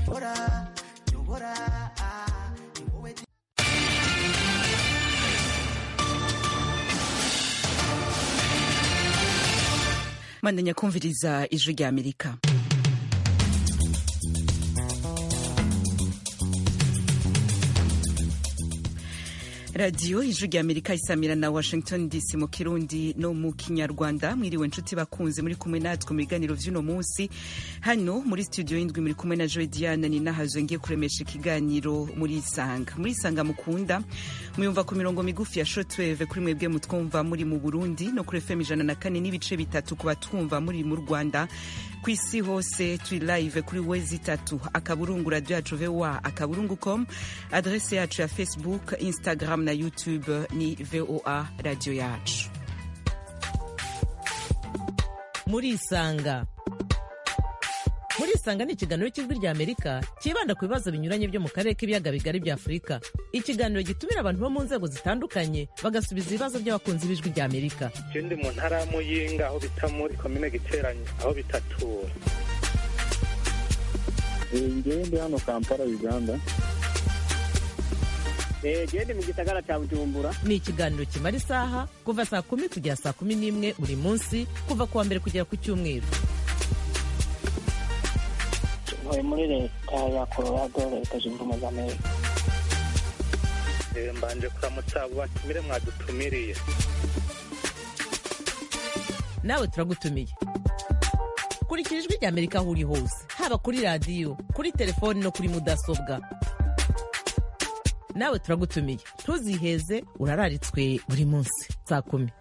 nyobora nyobora ni wowe mandanya kumviriza ijwi rya amerika radiyo ijwi rya amerika isamira na washington dc mu kirundi no mu kinyarwanda mwiriwe nshuti bakunze muri kumwe natwe mu biganiro vy'uno munsi hano muri studio y'indwi muri kumwe na joy diana ni nahazo ngiye kuremesha ikiganiro muri isanga muri isanga mukunda muyumva ku mirongo migufi ya shortwave kuri mwebwe mutwumva muri mu burundi no kuri fm ijana na kane n'ibice bitatu ku batwumva muri mu rwanda ku isi hose turi live kuri wezi itatu akaburungu radio yacu voa akaburungu com adrese yacu ya facebook instagram na youtube ni voa radio yacu muri isanga muri isanga ni ikiganiro cy'ijwi rya amerika cyibanda ku bibazo binyuranye byo mu karere k'ibiyaga bigari bya afurika ikiganiro gitumira abantu bo mu nzego zitandukanye bagasubiza ibibazo by'abakunzi b'ijwi rya amerika je ndi mu ntara ya muyinga aho bita muri komine giteranye aho bitatura ngewe ndi hano kampala uganda gende mu gisagara cya bujumbura ni ikiganiro kimara isaha kuva saa kumi kugera saa kumi n'imwe buri munsi kuva ku wa mbere kugera ku cyumweru ntuye muri leta ya colorado leta zunze ubumwe za amerika Eh, mbanje kuramutsa abo batumire mwadutumiriye nawe turagutumiye kurikira ijwi rya amerika aho uri hose haba kuri radiyo kuri telefoni no kuri mudasobwa nawe turagutumiye ntuziheze urararitswe buri munsi saa kumi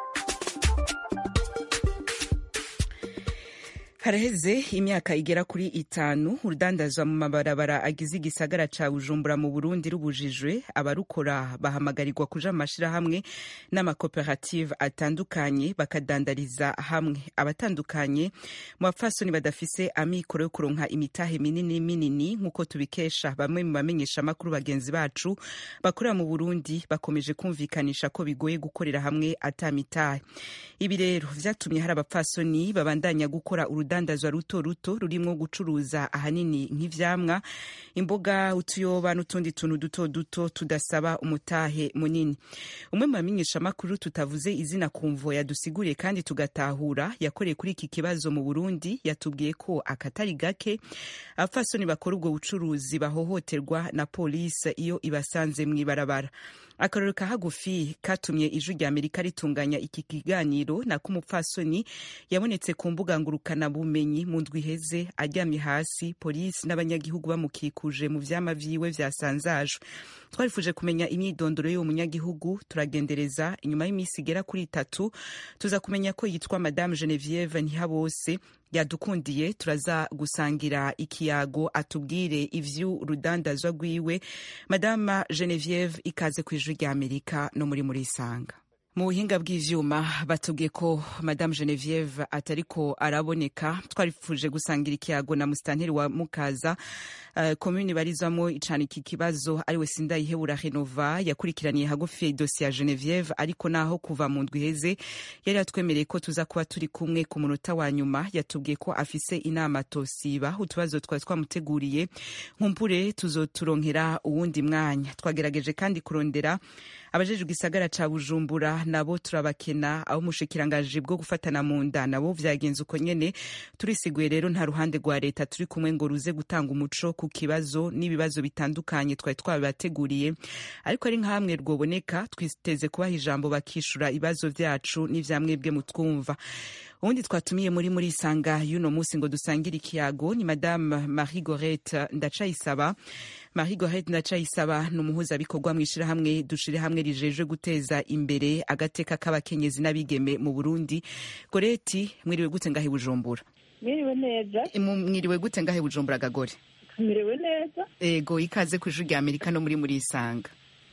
haraheze imyaka igera kuri itanu urudandazwa mu mabarabara agize igisagara ca bujumbura mu burundi rubujijwe abarukora bahamagarirwa kuja mu mashirahamwe n'amakoperative atandukanye bakadandariza hamwe abatandukanye mu bapfasoni badafise amikoro yo kuronka imitahe minini minini nk'uko tubikesha bamwe mu bamenyesha amakuru bagenzi bacu bakorera mu burundi bakomeje kumvikanisha ko bigoye gukorera hamwe ata mitahe ibi rero vyatumye hari abapfasoni babandanya gukora urudandazwa ruto ruto rurimwo gucuruza ahanini nk'ivyamwa imboga utuyoba n'utundi tuntu duto duto tudasaba umutahe munini umwe mu bamenyesha amakuru tutavuze izina ku mvo yadusiguriye kandi tugatahura yakoreye kuri iki kibazo mu burundi yatubwiye ko akatari gake abapfasoni bakora ubwo bucuruzi bahohoterwa na polisi iyo ibasanze mw'ibarabara akarorero ka hagufi katumye ijwi rya amerika ritunganya iki kiganiro nako umupfasoni yabonetse ku mbuga ngurukanabumenyi mu ndwi iheze aryamye hasi polisi n'abanyagihugu bamukikuje mu vyama vyiwe vyasanzajwe twarifuje kumenya imyidondoro y'uwo munyagihugu turagendereza inyuma y'iminsi igera kuri itatu tuza kumenya ko yitwa madame genevieve ntihabose yadukundiye turaza gusangira ikiyago atubwire ivy'urudandazwa rwiwe madama genevieve ikaze ku ijwi rya amerika no muri muri isanga mu buhinga bw'ivyuma batubwiye ko madame genevieve atariko araboneka twarifuje gusangira ikiyago na musitanteri wa mukaza uh, komuni barizwamo icana iki kibazo ariwe sindayihebura renova yakurikiraniye hagufi idosiye ya genevieve ariko naho kuva mu ndwi iheze yari yatwemereye ko tuza kuba turi kumwe ku munota wa nyuma yatubwiye ko afise inama tosiba utubazo twari twamuteguriye nkumpure tuzoturonkera uwundi mwanya twagerageje kandi kurondera abajejwe igisagara ca bujumbura nabo turabakena aho umushikiranganji bwo gufatana mu nda nabo vyagenze uko nyene turisiguye rero nta ruhande rwa leta turi kumwe ngo ruze gutanga umuco ku kibazo n'ibibazo bitandukanye twari twabibateguriye ariko ari nkamwe rwoboneka twiteze kubaha ijambo bakishura ibibazo vyacu n'ivyamwebwe mutwumva ubundi twatumiye muri muri isanga y'uno munsi ngo dusangire ikiyago ni madame marie gorete ndacayisaba marie gorete ndacayisaba ni umuhuzabikorwa mu ishirahamwe dushire hamwe rijejwe guteza imbere agateka k'abakenyezi n'abigeme mu burundi goreti mwiriwe gute ngahe bujumbura mwiriwe neza Mu- mwiriwe gute ngahe bujumbura gagore mwiriwe neza ego ikaze ku ijwi rya amerika no muri muri isanga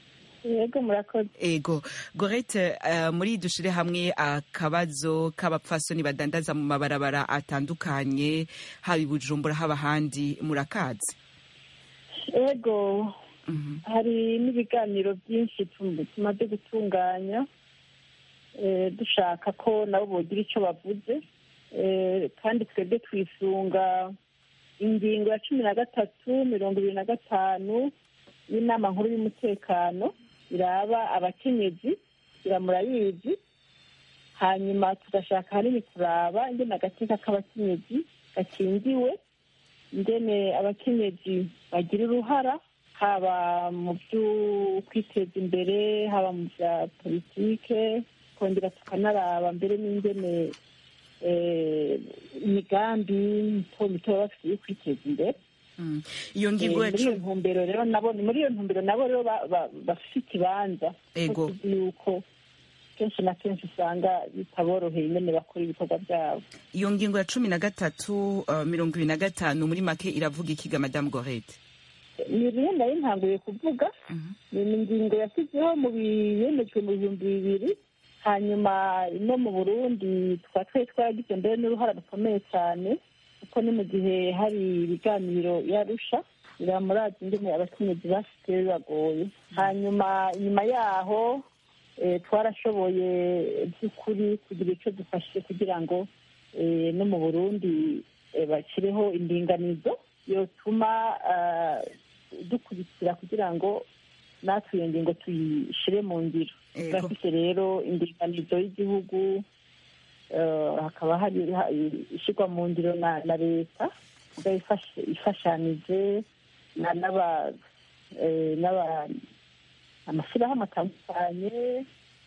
yego murakoze ego gorete uh, muri dushire hamwe akabazo k'abapfasoni badandaza mu mabarabara atandukanye haba i bujumbura haba ahandi murakazi yego Mhm. hari n'ibiganiro byinshi tum- tumaze gutunganya eh, dushaka ko nabo bogira icyo bavuze Eh, kandi twebwe twisunga ingingo ya cumi na gatatu mirongo ibiri na gatanu y'inama nkuru y'umutekano iraba abakenyezi iramurayizi hanyuma tugashaka hanini kuraba ingene agateka k'abakenyezi gakingiwe ingene abakenyezi bagira uruhara haba mu byo kwiteza imbere haba mu bya politike kongera tukanaraba mbere n'ingene eh, imigambi mito mito baba bafite yo kwiteza imbere Mm. iyo Eh, ngingo ya muri iyo cumi ntumbero rero nabo ni muri iyo ntumbero nabo rero ba- ba- bafite ikibanza Ego. kuko tuzi yuko kenshi na kenshi usanga bitaboroheye nyene bakora ibikorwa byabo iyo ngingo ya cumi na gatatu uh, mirongo ibiri na gatanu muri make iravuga ikiga madamu gorete ni bimwe nari ntanguye kuvuga ni ingingo yashyizeho mu biyemejwe mu bihumbi bibiri hanyuma no mu burundi tukaba twari twaragize mbere n'uruhara rukomeye cyane kuko ni mu gihe hari ibiganiro yarusha biramuraza ingene abakenyezi basigaye bibagoye hanyuma inyuma yaho eh, twarashoboye by'ukuri kugira icyo dufashe kugira ngo eh, no mu burundi eh, bashyireho indinganizo yotuma ah, dukurikira kugira ngo natwe iyo ngingo tuyishyire mu ngiro Ego. turafite rero indinganizo y'igihugu eh, hakaba hari ha- ishyirwa mu ngiro na na leta iba ifashe- ifashanije na- n'aba eh, n'aba amashyirahamwe atandukanye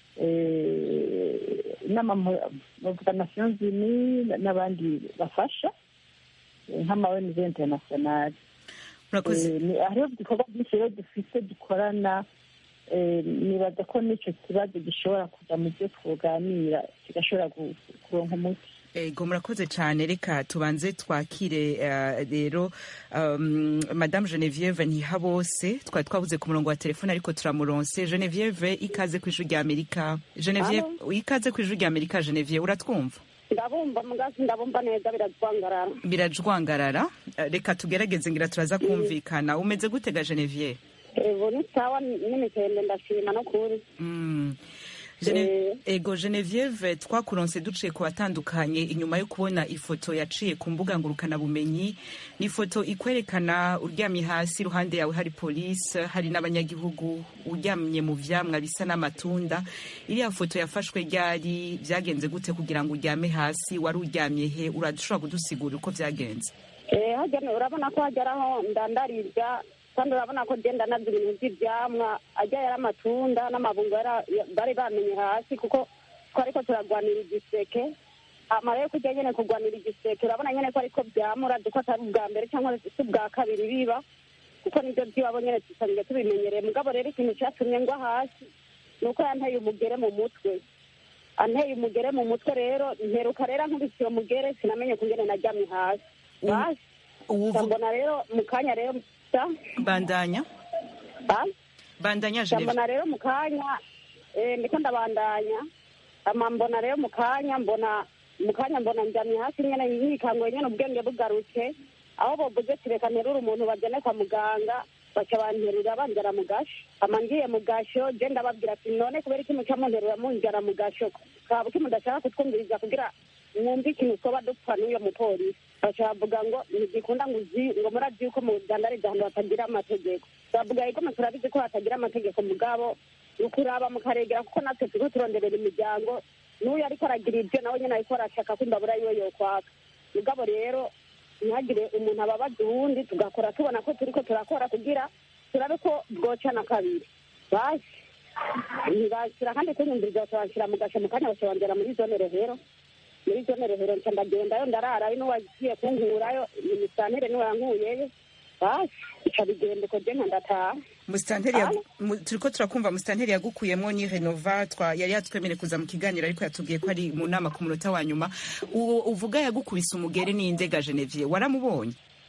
eh, n'amavuga nations unies n'abandi bafasha eh, nk'ama ONG international murakoze Eh, ni- hariho ibikorwa byinshi rero dufite dukorana eh, nibaza ko n'icyo kibazo gishobora kuja mu byo tuganira kigashobora gu- kuronka umuti ego murakoze cyane reka tubanze twakire eh, rero um, madame genevieve ntihabose twari twabuze ku murongo wa telefone ariko turamuronse genevieve ikaze ku ijwi rya amerika genevieve ikaze ku ijwi rya amerika genevieve uratwumva ndabumva mugazi ndabumva neza biratwangarara birajwangarara Eh, reka tugerageze ngira turaza kumvikana umeze gutega genevieve evo ni sawa n'imikende ndashima no kuri Mm. Gene- ego genevieve twakuronse duciye ku batandukanye inyuma yo kubona ifoto yaciye ku mbuga ngurukanabumenyi ni ifoto ikwerekana uryamye hasi iruhande yawe hari polisi hari n'abanyagihugu uryamye mu vyamwa bisa n'amatunda iriya foto yafashwe ryari vyagenze gute kugira ngo uryame hasi wari uryamye he urashobora kudusigurira uko vyagenze Eh, hajya urabona ko hageraho ndandarirya kandi urabona ko genda nabyo ibintu by'ibyamwa ajya yari amatunda n'amabungo yara- ya- bari bamenye hasi kuko twari ko turagwanira igiseke amara yo kujya nyene kugwanira igiseke urabona nyene ko ariko byamura duko atari ubwa mbere cyangwa si ubwa kabiri biba kuko nibyo by'iwabo nyene dusanzwe tubimenyereye mugabo rero ikintu cyatumye ngwa hasi ni uko yanteye umugere mu mutwe anteye umugere mu mutwe rero mperuka rero ankubise uwo mugere sinamenye kungene naryamye hasi basi uwuvu- mbona rero mu kanya rero sa bandanya ba- bandanya genevieve mbona rero mu kanya eh, ndiko ndabandanya ama mbona rero mu kanya mbona mu kanya mbona njamye hasi nyene yikangoye nyene ubwenge bugarutse aho bovuze tireka nterura umuntu bajane kwa muganga baca banterura banjara mu gasho ama ngiye mu gasho je ndababwira ati none kubera iki muca munterura munjara mu gasho kaba ki mudashaka kutwumviriza kugira mwumve ikintu twoba dupfa n'uyo mupolisi baca bavuga ngo ntigikunda ngo uzi ngo murazi yuko mu dandariza ahantu hatagira amategeko bavuga yuko mwe turabizi ko hatagira amategeko mugabo ni ukuraba mukaregera kuko natwe turiko turonderera imiryango n'uyu ariko aragira ibyo nawe nyene ariko arashaka ko imbabura yiwe yokwaka mugabo rero ntihagire umuntu ababaza uwundi tugakora tubona ko turiko turakora kugira turabe ko bwocana kabiri basi ntibashyira kandi kunyumviriza bakabanshyira mu gasho mu kanya bakabanzira muri zone rehero muri zone rehero nca ndagendayo ndararayo n'uwagiye kunkurayo imisanire niwe yankuyeyo basi ica bigenda uko je nka ndataha musitanteri Alo? turiko turakumva musitanteri yagukuyemwo ni renova twa yari yatwemereye kuza mu kiganiro ariko yatubwiye ko ari mu nama ku munota wa nyuma uwo uvuga yagukubise umugere n'indega genevieve waramubonye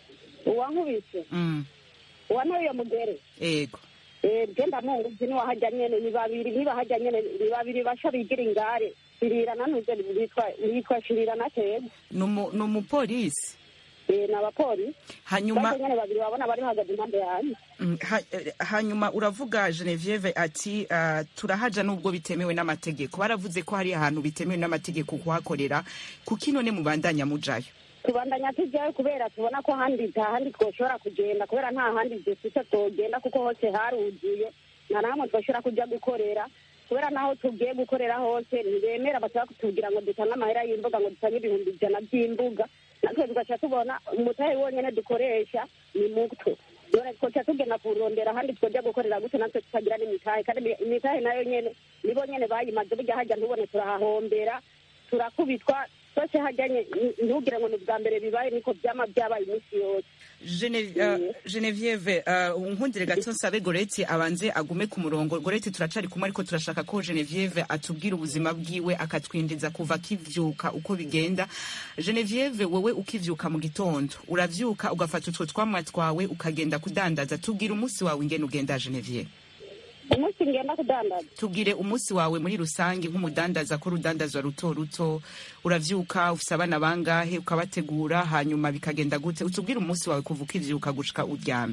uwankubise mm. uwanteye iyo mugere ego Eh, genda munguzi niwahajya nyene ni babiri nibahajya nyene ni babiri basha bigira ingare shirira nanuze bitwa yitwa shirira na keza Numu- ni umupolisi Eh, ni abapolisi hanyuma bose nyene babiri babona bari bahagaze impande yanjye Mm, ha- eh, hanyuma uravuga genevieve ati uh, turahaja nubwo bitemewe n'amategeko baravuze ko hari ahantu bitemewe n'amategeko kuhakorera kuki none mubandanya mujayo tubandanya tujyayo kubera tubona ko ahandi nta handi twoshobora kugenda kubera nta handi dufite twogenda kuko hose haruzuye nta na hamwe twoshobora kujya gukorera kubera naho tugiye gukorera hose ntibemera bashaka kutubwira ngo dutange amahera y'imbuga ngo dutange ibihumbi ijana by'imbuga natwe tugaca tubona umutahe wonyine dukoresha ni muto none twoca tugenda kurondera ahandi twojya gukorera gute natwe tutagira n'imitahe kandi imitahe nayo nyene nibo nyene bayimaze burya hajya ntubone turahahombera turakubitwa twese hajyanye ntugire ngo ni ubwa mbere bibaye niko byama byabaye iminsi yose Gene- uh, Genevieve uh, nkundire gato nsabe Goreti abanze agume ku murongo Goreti turacari kumwe ariko turashaka ko Genevieve atubwira ubuzima bwiwe akatwinjiza kuva akivyuka uko bigenda Genevieve wowe ukivyuka mu gitondo uravyuka ugafata utwo twamwa twawe ukagenda kudandaza tubwire umunsi wawe ingene ugenda Genevieve umunsi ngenda kudandaza tubwire umunsi wawe muri rusange nk'umudandaza ko urudandazwa ruto ruto uravyuka ufise abana bangahe ukabategura hanyuma bikagenda gute utubwire umunsi wawe kuva ukivyuka gushika uryame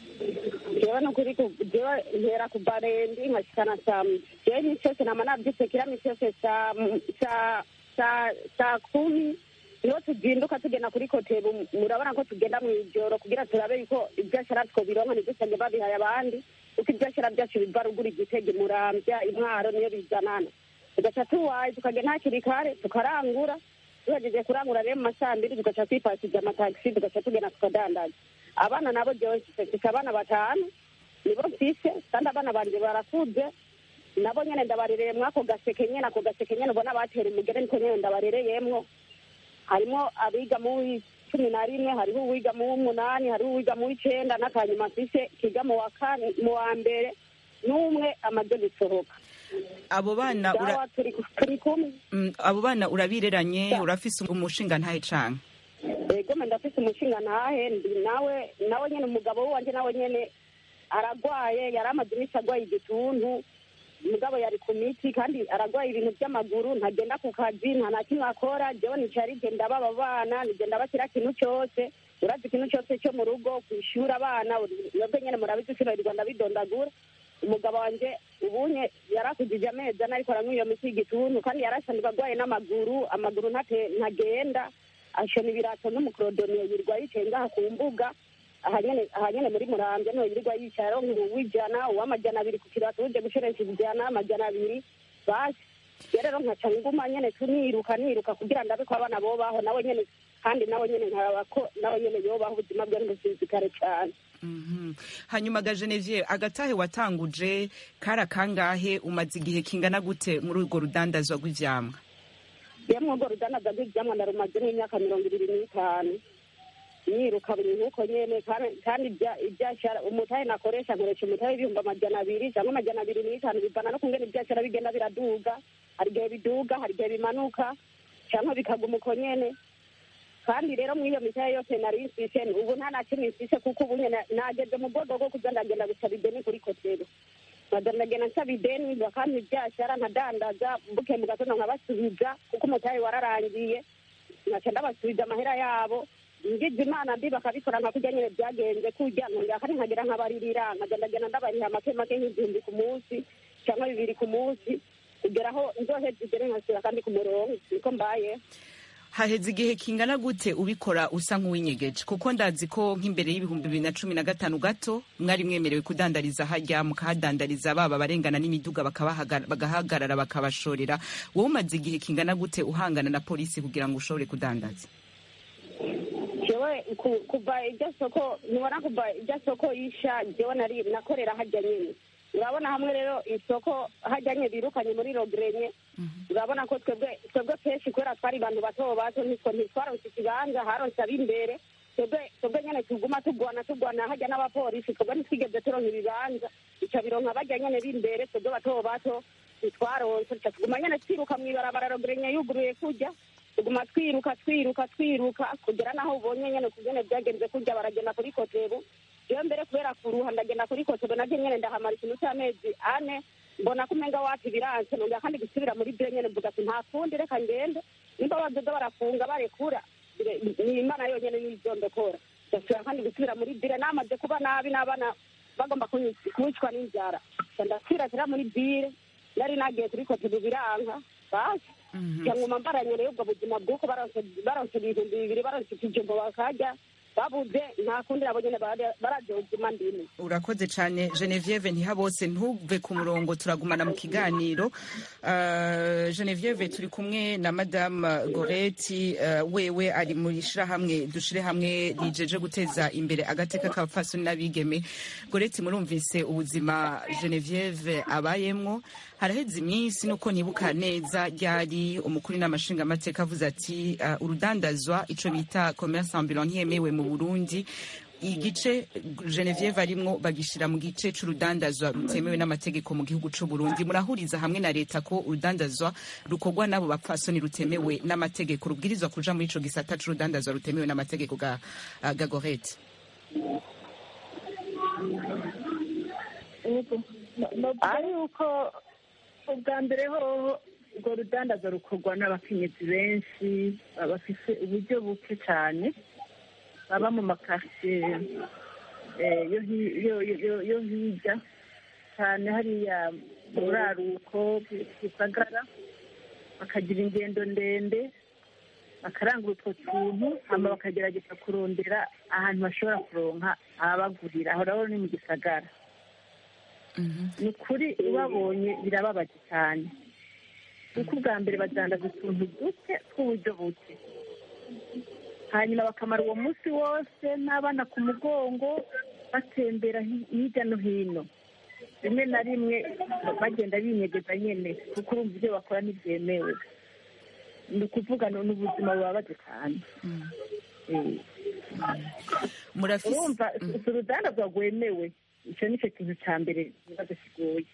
jewe nukuri ku- jewe ntera ku barendi nkashikana saa jewe imisi yose nama navyutse kira misi yose saa saa saa saa kumi niho tuzinduka tugenda kuri kotebu murabona ko tugenda mw'ijoro kugira turabe yuko ivyashara twobironka ntidusange babihaye abandi kuko ivyashara vyacu biva ruguru igitege muramvya imwaro niyo bizanana tugaca tuwaye tukagenda hakiri kare tukarangura tuhejeje kurangura rero mu masaa mbiri tugaca twipasiza amatagisi tugaca tugenda tukadandaza abana nabo jewe mfise abana batanu nibo mfise kandi abana banje barakuze nabo nyene ndabarereye mwako gaseke nyene ako gaseke nyene ubona batera umugere niko nyene ndabarereyemwo harimo abiga mu w'icumi na rimwe hariho uwiga mu w'umunani hariho uwiga mu w'icenda n'akanyuma mfise kiga mu wa kane mu wa mbere n'umwe amaze gusohoka abo bana ura, dawa turi turi kumwe mm, abo bana urabireranye urafise umushinga ntahe canke egome ndafise umushinga ntahe ndi nawe nawe nyene umugabo wanje nawe nyene aragwaye yari amaze iminsi agwaye igituntu umugabo yari ku miti kandi aragwaye ibintu by'amaguru ntagenda ku kazi nta na kimwe akora jewe nicara igenda baba bana nigenda bashyira kintu cyose urazi ikintu cyose cyo mu rugo kwishura abana mwebwe nyene murabizi sibarirwa ndabidondagura umugabo wanje ubunye yarakujije amezi ane ariko aranywa iyo miti y'igituntu kandi yarasanzwe agwaye n'amaguru amaguru ntate- ntagenda ashona ibirato n'umukorodoniye yirirwa yicaye ngaha ku mbuga aha nyene aha nyene muri muramvya niho yirirwa yicaye aronka uw'ijana uw'amajana abiri ku kirato uje gushorensha ijana amajana abiri basi rero rero nkaca nguma nyene tuniruka niruka kugira ndabe ko abana bobaho nawe nyene kandi nawe nyene nkaraba ko nawe nyene yobaho ubuzima bwe ntibusinzikare cane Mhm. hanyuma ga Genevieve agatahe watanguje kara kangahe umaze igihe kingana gute muri urwo rudandazwa rw'ivyamwa yemwe urwo rudandaza rw'ivyamwa ndarumaze nk'imyaka mirongo ibiri n'itanu niruka buri nk'uko nyene kandi- kandi ibya- ivyashara umutahe nakoresha nkoresha umutahe w'ibihumbi amajana abiri cyangwa amajana abiri n'itanu bivana no kungena ivyashara bigenda biraduga hari igihe biduga hari igihe bimanuka cyangwa bikaguma uko nyene kandi rero muri iyo mitahe yose nari mfise ubu nta na kimwe mfise kuko ubu nyene nageze mu bwego bwo kuza ndagenda gusaba ideni kuri kotero nkaza ndagenda nsaba ideni bakampa ivyashara nkadandaza mbuke mu gatondo nkabasubiza kuko umutahe wararangiye ngaca ndabasubiza amahera yabo ngize imana mbi bakabikora nka kurya nyene byagenze kurya nkongera kandi nkagera nkabaririra nkaza ndagenda ndabariha make make nk'igihumbi ku munsi cyangwa bibiri ku munsi kugera aho nzoheza igere nkasubira kandi ku murongo niko mbaye haheze igihe kingana gute ubikora usa nk'uwinyegeje kuko ndazi ko nk'imbere y'ibihumbi bibiri na cumi na gatanu gato mwari mwemerewe kudandariza harya mukahadandariza baba barengana n'imiduga bakabahaga- bagahagarara bakabashorera wowe umaze igihe kingana gute uhangana na polisi kugira ngo ushobore kudandaza jewe ku- kuva iryo soko ntibona kuva iryo soko yisha jewe nari nakorera hajya nyene urabona hamwe rero isoko hajya nye birukanye muri rogerenye urabona ko twebwe twebwe kenshi kubera twari abantu bato bato nitwo ntitwaronse ikibanza haronse ab'imbere twebwe twebwe nyene tuguma tugwana tugwana hajya n'abapolisi twebwe ntitwigeze turonka ibibanza ica bironka bajya nyene b'imbere twebwe bato bato ntitwaronse tuca tuguma nyene twiruka mw'ibarabara rogerenye yuguruye kurya tuguma twiruka twiruka twiruka kugera naho ubonye nyene kugene byagenze kurya baragenda kuri kotebu jewe mbere kubera kuruha ndagenda kuri kotebu navyo nyene ndahamara ikintu c'amezi ane mbona ko umenga wapi biranse nongera kandi gusubira muri byo nyene mvuga ati nta kundi reka ngende nimba bazoza barafunga barekura bire- ni imana yonyene nizondokora ndasubira kandi gusubira muri bire namaze kuba nabi n'abana bagomba kunyic- kunyicwa n'inzara Nca ndasubira tera muri bire nari nagiye kuri kotebu biranka basi cyangwa mbaranye rero ubwo buzima bw'uko baronse baronse ibihumbi bibiri baronse ikijumbo bakarya babuze nta kundi nabo nyene bara- bararya ubuzima ndimo urakoze cyane genevieve ntihabose ntuve ku murongo turagumana mu kiganiro Uh, genevieve turi kumwe na madame goreti uh, wewe ari mu ishyirahamwe dushire hamwe rijeje guteza imbere agateka k'abapfasoni n'abigeme goreti murumvise ubuzima genevieve abayemwo haraheze iminsi nuko nibuka neza ryari umukuru n'amashinga amateka avuze ati uh, urudandazwa ico bita commerce ambulant ntiyemewe mu burundi igice genevieve arimwo bagishira mu gice c'urudandazwa rutemewe n'amategeko mu gihugu c'u Burundi murahuriza hamwe na leta ko urudandazwa rukorwa n'abo bapfasoni rutemewe n'amategeko rubwirizwa kuja muri ico gisata c'urudandazwa rutemewe n'amategeko ga, uh, ga gorete navuga yuko ubwa mbere hoho urwo rudandaza rukorwa n'abakenyezi benshi bafise uburyo buke cyane baba mu makaritsiye eh, yo hi- yo- yo- yo hirya cyane hariya mu buraruko gisagara bakagira ingendo ndende bakarangura utwo tuntu hama bakagerageza kurondera ahantu bashobora kuronka ababagurira aho rero ni mu gisagara ni ukuri ubabonye birababaje cyane kuko ubwa mbere badandaza utuntu duke tw'uburyo buke hanyuma bakamara uwo munsi wose n'abana ku mugongo batembera hi- hirya no hino rimwe na rimwe bagenda binyegeza nyine kuko urumva ibyo bakora ntibyemewe ni ukuvuga ni ubuzima bubabaje cyane Eh. murafise urumva si urudandazwa rwemewe icyo ni cyo kintu cya mbere ikibazo kigoye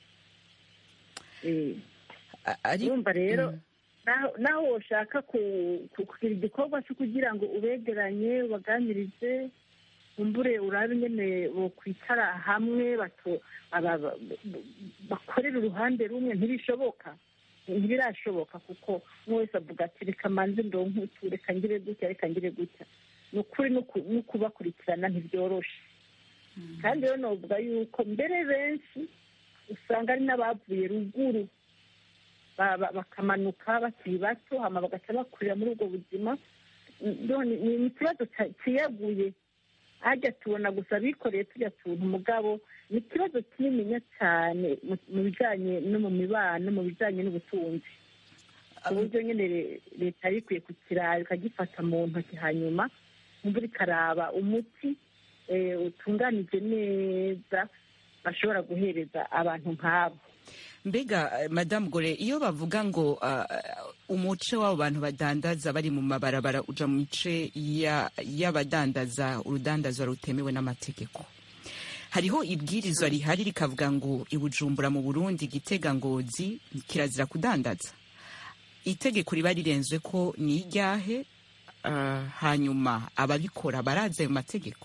Eh. a- ari urumva rero naho- naho woshaka ku- ku- kugira igikorwa cyo kugira ngo ubegeranye ubaganirize umbure urabe nyine bokwicara hamwe bato- aba- ba- bakorera uruhande rumwe ntibishoboka ntibirashoboka kuko umwe wese avuga ati reka manze ndonke utu reka ngire gutya reka ngire gutya ni ukuri no ku- no kubakurikirana ntibyoroshe kandi rero novuga yuko mbere benshi usanga ari n'abavuye ruguru ba- ba- bakamanuka bakiri bato hama bagaca bakurira muri ubwo buzima none ni ni ikibazo ca- ciyaguye hajya tubona gusa bikoreye tujya tuntu mugabo ni ikibazo kinininya cyane mu- mu bijanye no mu mibano mu bijanye n'ubutunzi ku buryo nyine re- leta yari ikwiye kukiraba ikagifata mu ntoki hanyuma imvura ikaraba umuti eh, utunganije neza bashobora guhereza abantu nk'abo mbega eh, madamu gore iyo bavuga ngo uh, umuce w'abo bantu badandaza bari mu mabarabara uja mu mice ya- y'abadandaza urudandazwa rutemewe n'amategeko hariho ibwirizwa rihari rikavuga ngo ibujumbura mu burundi gitega ngozi kirazira kudandaza itegeko riba rirenzwe ko ni iryahe uh, hanyuma ababikora barazi ayo mategeko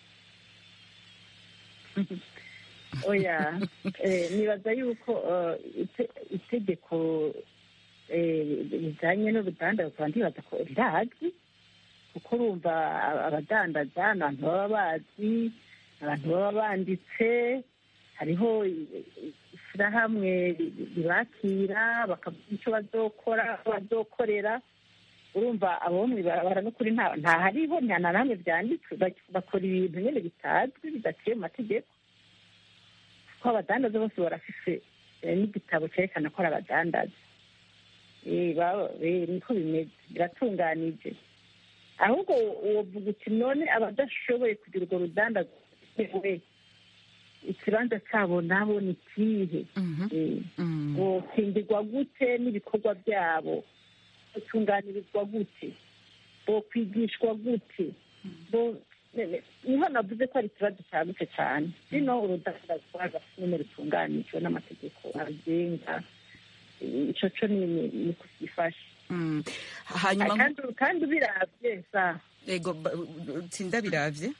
oya eh, nibaza yuko eh, ite- itegeko eh, rijanye n'urudandazwa ndibaza ko rirazwi kuko urumva aba- abadandaza ni abantu baba bazi abantu baba banditse hariho i- i- ishyirahamwe ri- ribakira bakavuga icyo bazokora aho bazokorera urumva abo mu ibarabara n'ukuri nta nta hariho nta na hamwe byanditswe bak- bakora ibintu nyine bitazwi bidaciye mu mategeko ko abadandaza bose barafise eh, n'igitabo cyerekana ko ari abadandaza Eh, baba- eh, niko bimeze biratunganije ahubwo wovuga uti none abadashoboye kugira urwo rudandaza we ikibanza cyabo nabo ni ikihe Eh, Mm. bokingirwa gute n'ibikorwa byabo botunganirizwa gute bokwigishwa gute bo ne- ne- niho navuze ko ari ikibazo cyagutse cyane rino urudandazwa nyine rutunganijwe n'amategeko abigenga ico co ni ni- ni kugifasha Mm. hanyuma kandi kandi ubiravye sa ego ba- tsinda biravye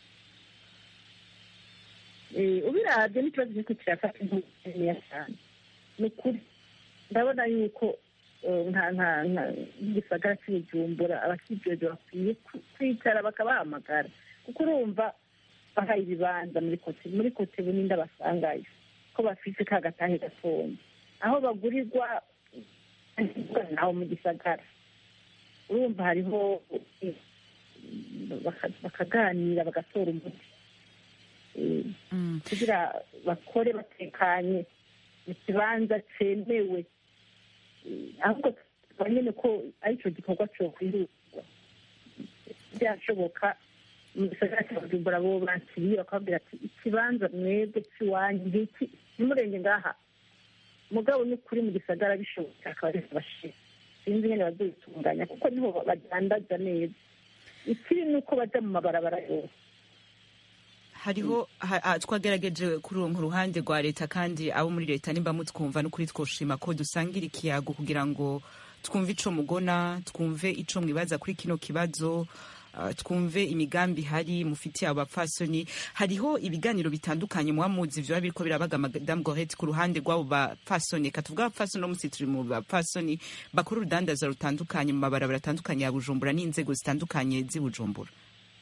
eh, ubiravye n'ikibazo kiriko kirafata intuya cyane ni ukuri ndabona yuko eh, nka nka nka igisagara cy'ibujumbura abakijejwe bakwiye ku- kwicara bakabahamagara kuko urumva bahaye ibibanza muri kote muri kote bunini basangayo ko bafise ka gatahe gatonya aho bagurirwa aho mu gisagara urumva hariho eh, baka- bakaganira bagatora umuti Eh, Mm. kugira bakore batekanye mu kibanza cyemewe Eh, ahubwo tukaba nyine ko ari icyo gikorwa cyo kwihutirwa byashoboka mu gisagara cya bujumbura bo bakiriye bakababwira ati ikibanza mwebwe cy'iwanyu ngiki ntimurenge ngaha mugabo ni ukuri mu gisagara bishoboka akaba ari bashira sinzi nyine bazabitunganya kuko niho badandaza neza ikibi ni uko bajya mu mabarabara yose hariho ha- ah, twagerageje kuronka uruhande rwa leta kandi abo muri leta nimba mutwumva n'ukuri twoshima ko dusangira ikiyago kugira ngo twumve ico mugona twumve ico mwibaza kuri kino kibazo ah, twumve imigambi ihari mufitiye abapfasoni hariho ibiganiro bitandukanye muba muzi vyoba biriko birabaga madame gorete ku ruhande rw'abo bapfasoni reka tuvuge abapfasoni no musi turi mu bapfasoni bakora urudandaza rutandukanye mu mabarabara atandukanye ya bujumbura n'inzego zitandukanye z'i bujumbura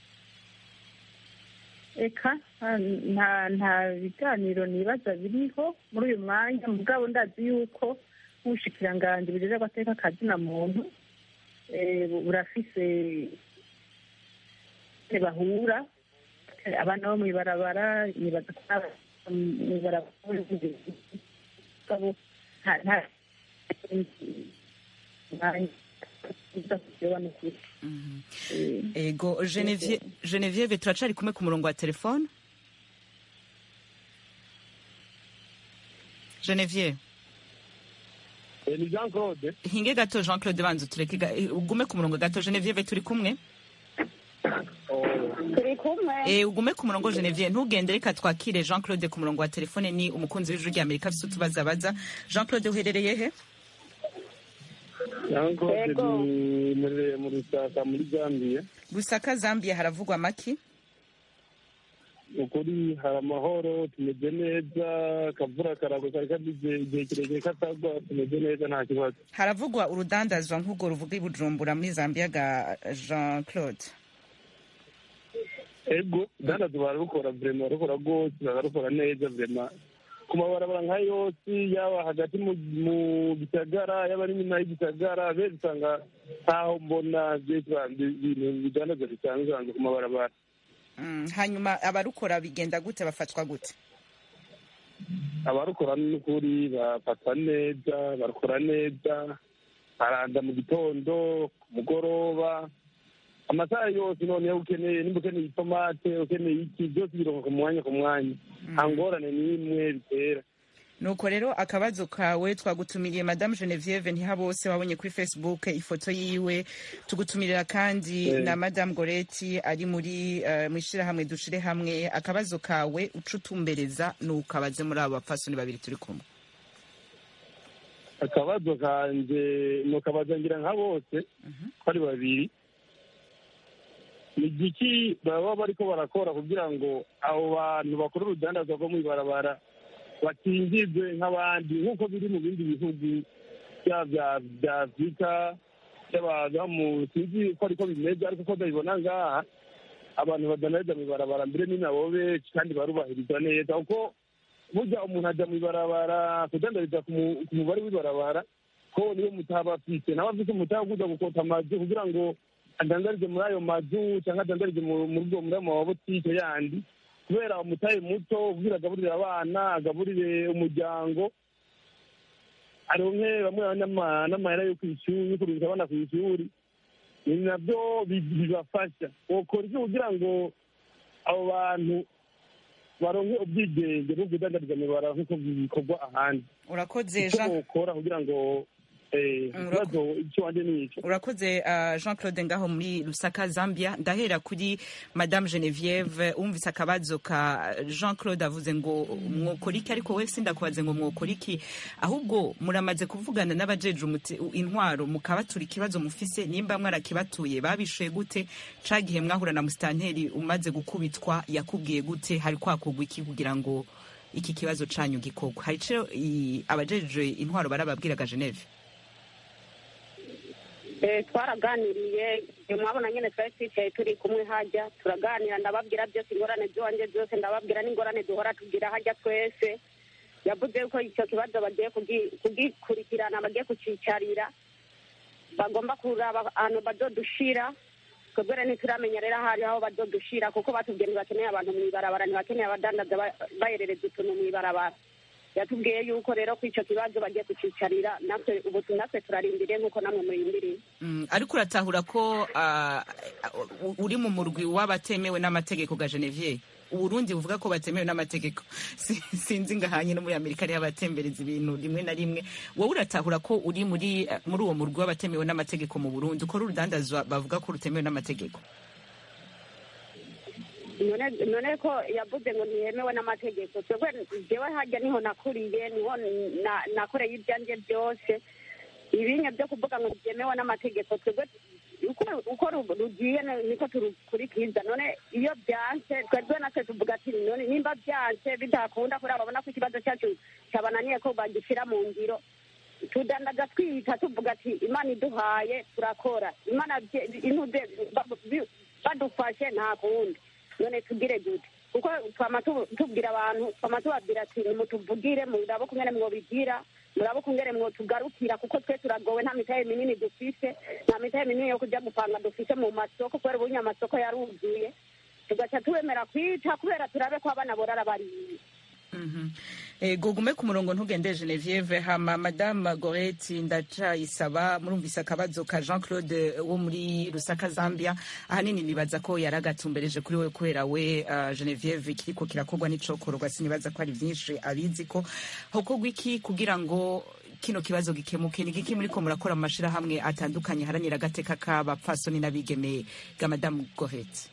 eka nta- nta nta biganiro nibaza biriho muri uyu mwanya mugabo ndazi yuko nk'ubushikiranganji burera agateka kazina muntu eh, bu- burafise ingene bahura Eh, abana bo mw'ibarabara nibaza ko n'aba- mw'ibarabara mugabo nta nta mwanya uza kureba n'ukuri Eh, ego Genevieve Genevieve turacari kumwe ku murongo wa telefone Genevieve ni jean claude hinge gato Jean Claude banza tureke ga- eh, ugume ku murongo gato Genevieve turi kumwe turi kumwe eh ugume ku murongo Genevieve ntugende reka twakire Jean Claude ku murongo wa telefone ni umukunzi w'ijuru rya Amerika afite utubaza baza Jean Claude uherereye he jean claude Yego. ni murereye mu rusaka muri zambia Lusaka Zambia haravugwa maki ukuri hari amahoro tumeze neza akavura karagwa kari kagize igihe kirekire katagwa tumeze neza nta kibazo haravugwa urudandazwa nk'ubwo ruvuga i Bujumbura muri Zambia ga Jean Claude ego dandazo bararukora vrema bararukora rwose bararukora neza vrema ku mabarabara nka yose yaba hagati mu mu gisagara yaba ari inyuma y'igisagara benshi usanga ntaho mbona byinshi ibintu bidandaza bisanzwe hanze ku mabarabara Mm, hanyuma abarukora bigenda gute bafatwa gute abarukora n'ukuri bafata neza barakora neza baranda mu gitondo ku mugoroba amasaha yose noneho ukeneye nimba ukeneye itomate ukeneye iki byose bironka ku mwanya ku mwanya nta ngorane n'imwe bitera nuko rero akabazo kawe twagutumiriye madame genevieve ntihabose wabonye kuri facebook ifoto yiwe tugutumirira kandi Eh. na madame goreti ari muri uh, mu ishyirahamwe dushire hamwe akabazo kawe uca utumbereza nukabaze muri abo bapfasoni babiri turi kumwe akabazo kanje nukabaza ngira nka bose ko ari babiri ni igiki baba bariko barakora kugira ngo abo bantu bakora urudandazwa rwo mw'ibarabara bakingirwe nk'abandi nk'uko biri mu bindi bihugu byaba bya- bya afurika by'abantu mu sinzi ko ariko bimeze ariko ko ndabibona ngaha abantu badandariza mw'ibarabara mbere ni nabo benshi kandi barubahiriza neza kuko burya umuntu ajya mw'ibarabara kudandariza ku mu- ku mubare w'ibarabara ko niyo mutaba afite nawe afite umutaba kuza gukota amazu kugira ngo adandarize muri ayo mazu cyangwa adandarize mu- muri ubwo muri ayo mabotike yandi kubera umutahe muto kugira agaburire abana agaburire umuryango aronke bamwe n'ama- n'amahera yo kw'ishuri yo kurungika abana ku ishuri ni nabyo bi- bibafasha wokora iki kugira ngo abo bantu baronke ubwigenge bwo kudandariza mw'ibarabara nk'uko bikorwa ahandi urakoze icyo jean bokora kugira ngo eh, Mm, ikibazo icyo wanje ni ico urakoze uh, jean claude ngaho muri lusaka zambia ndahera kuri madame genevieve wumvise akabazo ka jean claude avuze ngo mwokora iki ariko we sindakubaze ngo mwokora iki ahubwo muramaze kuvugana n'abajeje umuti- intwaro mukabatura ikibazo mufise nimba mwarakibatuye babishuye gute ca gihe mwahura na musitanteri umaze gukubitwa yakubwiye gute hari kwakugwa iki kugira ngo iki kibazo canyu gikorwa hari ico i- abajeje intwaro barababwiraga geneve Eh, twaraganiriye eh, mwabona nyine twari twicaye turi kumwe hajya turaganira ndababwira byose ingorane z'iwanjye zose ndababwira n'ingorane duhora tugira hajya twese yavuze yuko icyo kibazo bagiye kugi- kugikurikirana bagiye kucicarira bagomba kuraba ahantu bazodushira twebwe rero ntituramenya rero ahari aho bazodushira kuko batubwiye ntibakeneye abantu mu ibarabara ntibakeneye abadandaza ba- baherereza utuntu mu ibarabara yatubwiye yuko rero ko icyo kibazo bagiye kucicarira natwe ubu natwe turarindiriye nk'uko namwe murindiriye Mm, ariko uratahura ko ah, u- uri mu murwi w'abatemewe n'amategeko ga Genevieve uburundi buvuga ko batemewe n'amategeko Si- sinzi ngahanye no muri amerika ariho abatembereza ibintu rimwe na rimwe wowe uratahura ko uri muri eh, muri uwo murwi w'abatemewe n'amategeko mu burundi ukora urudandazwa bavuga ko rutemewe n'amategeko none none ko yavuze ngo ntiyemewe n'amategeko twebwe jewe hajya niho nakuriye niho na- nakoreye ibyanjye byose ibinya byo kuvuga ngo byemewe n'amategeko twebwe uko uko ru- rugiye ni- niko turukurikiza none iyo byanse twebwe natwe tuvuga ati none nimba byanse bidakunda kubera babona ko ikibazo cyacu cyabananiye ko bagishyira mu ngiro tudandaza twiyita tuvuga ati imana iduhaye turakora imana bye- intuze ba- bi- badufashe nta kundi none tugire gute kuko twama tu- tubwira abantu twama tubabwira ati nimutuvugire murabe kungene mwobigira murabe kungene mwotugarukira kuko twe turagowe nta mitahe minini dufise nta mitahe minini yo kuja gupanga dufise mu masoko kubera ubunya amasoko yaruzuye tugaca tubemera kwita kubera turabe ko abana borara bariye Mhm. Eh, gugume ku murongo ntugende Genevieve hama madame Goreti ndacayisaba murumvise akabazo ka Jean Claude wo muri Rusaka Zambia ahanini nibaza ko yaragatumbereje kuri we kubera we uh, Genevieve kiriko kirakorwa n'icokorwa sinibaza ko ari vyinshi abizi ko hokorwa iki kugira ngo kino kibazo gikemuke ni giki muriko murakora mu mashirahamwe atandukanye haranira agateka k'abapfasoni n'abigeme ga madame Goreti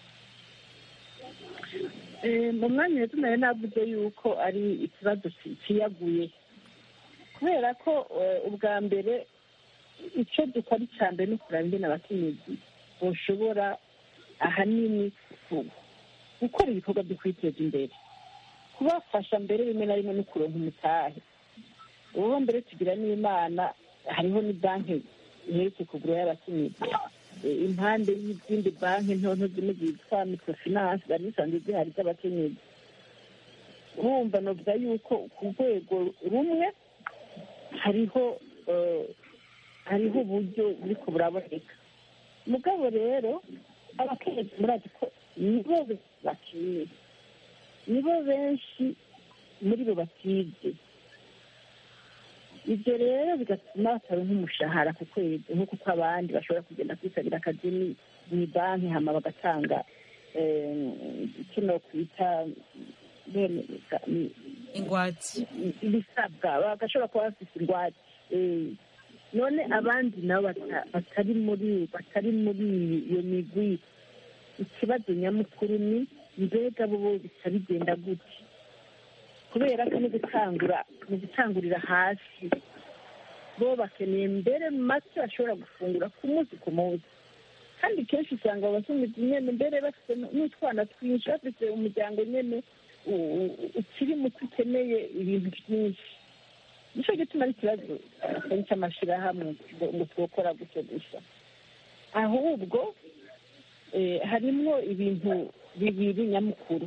Eh, mu mwanya rero nayo navuze yuko ari ikibazo ki- kiyaguye kubera ko eh, ubwa mbere icyo dukora icya mbere ni ukureba ingene abakenyezi boshobora ahanini ku- gukora ibikorwa byo kwiteza imbere kubafasha mbere rimwe na rimwe no kuronka umutahe ubu mbere tugira n'imana hariho ni banki iherutse kugura y'abakenyezi Eh, impande y'izindi banki nto nto zimwe zitwa microfinance zari zisanzwe zihari z'abakenyezi urumva novuga yuko ku rwego rumwe hariho eh, hariho uburyo buriko buraboneka mugabo rero abakenyezi murazi ko nibo bakiye nibo benshi muri bo batize ibyo rero bigatuma bataronka umushahara ku kwezi nk'uko uko abandi bashobora kugenda kwisabira akazi ni- mu banki hama bagatanga eh, kino kwita bene- ni- ingwati ibisabwa bagashobora kuba bafite ingwate Eh, none abandi nabo bata- batari muri batari muri iyo migwi ikibazo nyamukuru ni mbega bo bo bica bigenda gute kubera ko no gutangura ni gutangurira hasi bo bakeneye mbere make bashobora gufungura ku munsi ku munsi kandi kenshi usanga abakenyezi nyene mbere bafite n'utwana twinshi bafite umuryango nyene u- u- ukiri muto ukeneye ibintu byinshi nicyo gituma ari ikibazo atari cy'amashyirahamwe ngo ngo twokora gutyo gusa ahubwo eh, harimwo ibintu bibiri nyamukuru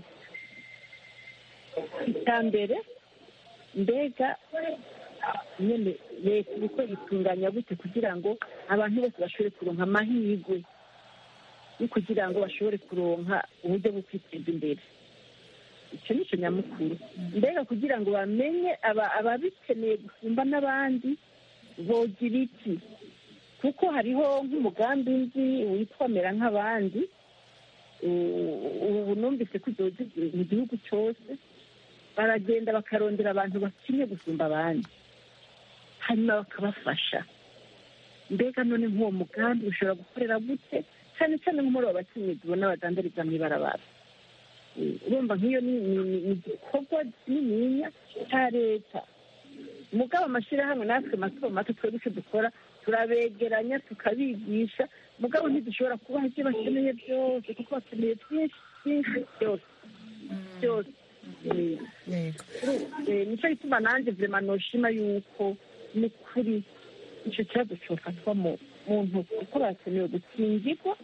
icya mbere mbega nyine leta iriko itunganya gute kugira ngo abantu bose bashobore kuronka amahirwe yo kugira ngo bashobore kuronka uburyo bwo kwiteza imbere icyo ni cyo nyamukuru mbega kugira ngo bamenye aba- ababikeneye gusumba n'abandi bogira iki kuko hariho nk'umugambi nzi witwa mera nk'abandi u- ubu numvise ko uzoza mu gihugu cyose baragenda bakarondera abantu bakenye gusumba abandi hanyuma bakabafasha mbega none nk'uwo mugambi ushobora gukorera gute cyane cyane nko muri abo bakenyezi ubona badandariza mu ibarabara Eh, urumva nk'iyo ni ni- ni- ni igikorwa kinininya cya leta mugabo amashyirahamwe natwe mato mato twebwe icyo dukora turabegeranya tukabigisha mugabo ntidushobora kubaha ibyo bakeneye byose kuko bakeneye byinshi byinshi byose byose Eh, yego Eh, nicyo gituma nanjye vema noshima yuko ni kuri icyo kibazo cyofatwa mu mu ntoki kuko barakeneye gukingirwa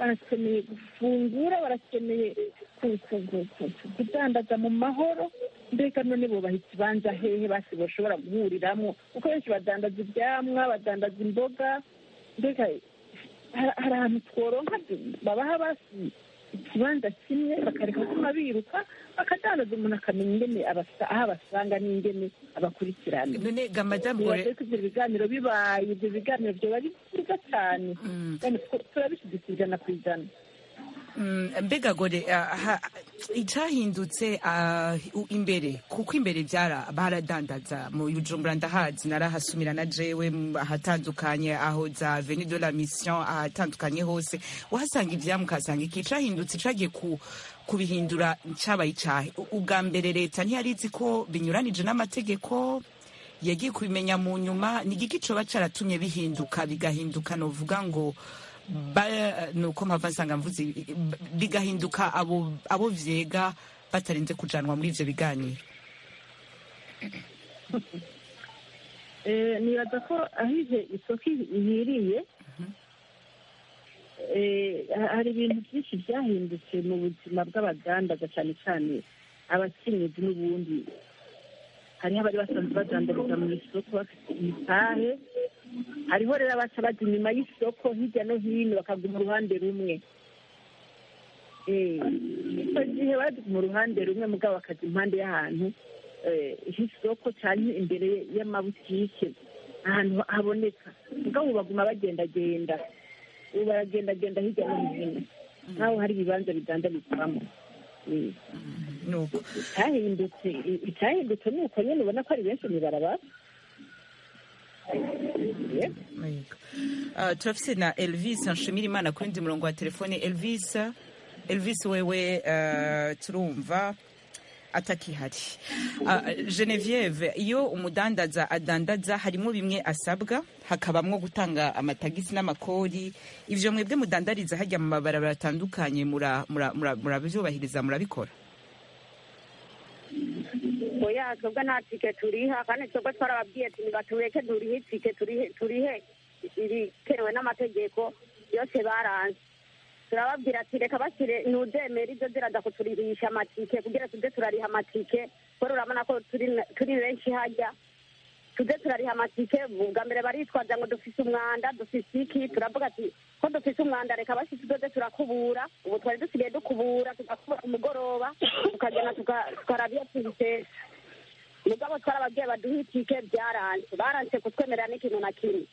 barakeneye gufungura barakeneye ku- ku- ku- ku- kudandaza mu mahoro mbega none bubaha ikibanza hehe basi bashobora guhuriramo kuko benshi badandaza ibyamwa badandaza imboga mbega hari- hari ahantu tworonka babaha basi ikibanza kimwe bakareka kuma biruka bakadandaza umuntu akamenya ingene abasa- aho abasanga n'ingene abakurikirana none ga madamu nibaze gore ko ibyo biganiro bibaye ibyo biganiro byoba ari byiza cyane kandi tu- turabishyigikiye ijana ku ijana Mm, mbega gore ah, ha- icahindutse ah, u- imbere kuko imbere byara baradandaza mu bujumbura ndahazi narahasumira na jewe mm, ahatandukanye aho za veni de la mission ahatandukanye hose uhasanga ivyamwa ukahasanga iki icahindutse cagiye ku kubihindura cabaye icahe U- ubwa mbere leta ntiyari izi ko binyuranije n'amategeko yagiye kubimenya mu nyuma ni igiki coba caratumye bihinduka bigahinduka novuga ngo ba- nuko mpava nsanga mvuze ibi- bigahinduka abo abo vyega batarinze kujanwa muri ivyo biganiro Eh, nibaza ko aho ije isoko ihiriye eh, ha- hari ibintu byinshi byahindutse mu buzima bw'abadandaza cyane cyane abakenyezi n'ubundi hariho abari basanzwe badandariza mu isoko bafite imitahe hariho rero abaca bajya inyuma y'isoko hirya no hino bakaguma uruhande rumwe Eh, icyo gihe bajya mu ruhande rumwe mugabo bakajya impande y'ahantu eh, h'isoko cyane imbere y'amabutike ahantu haboneka mugabo ubu baguma bagendagenda ubu baragendagenda hirya no hino nk'aho hari ibibanza bidandarizwamo Eh, nuko icyahindutse icyahindutse ni uko nyine ubona ko ari benshi mu ibarabara Yeah. Yego. Ah, turafise na elvis nshimira imana ku wundi murongo wa telefone elvis elvis wewe ah, turumva atakihari Ah, genevieve iyo umudandaza adandaza harimo bimwe asabwa hakabamwo gutanga amatagisi n'amakori ivyo mwebwe mudandariza hajya mu mabarabara atandukanye mura- mura- mura- murabyubahiriza murabikora oya twebwe nta tike turiha kandi twebwe twarababwiye ati nibatureke turihe itike turihe turihe ibikenewe n'amategeko yose baranze turababwira ati reka bashyire ntuzemere ibyo ziraza kuturihisha amatike kugira tuze turariha amatike kubera urabona ko turi turi benshi hajya tuze turariha amatike bwa mbere baritwaza ngo dufise umwanda dufise iki turavuga ati ko dufise umwanda reka basi tuzoze turakubura ubu twari dusigaye dukubura tugakubura ku mugoroba tukagenda tuka- tukaraba iyo tubitetse mugabo twarababwiye baduhe itike byaranze baranse kutwemerera n'ikintu na kimwe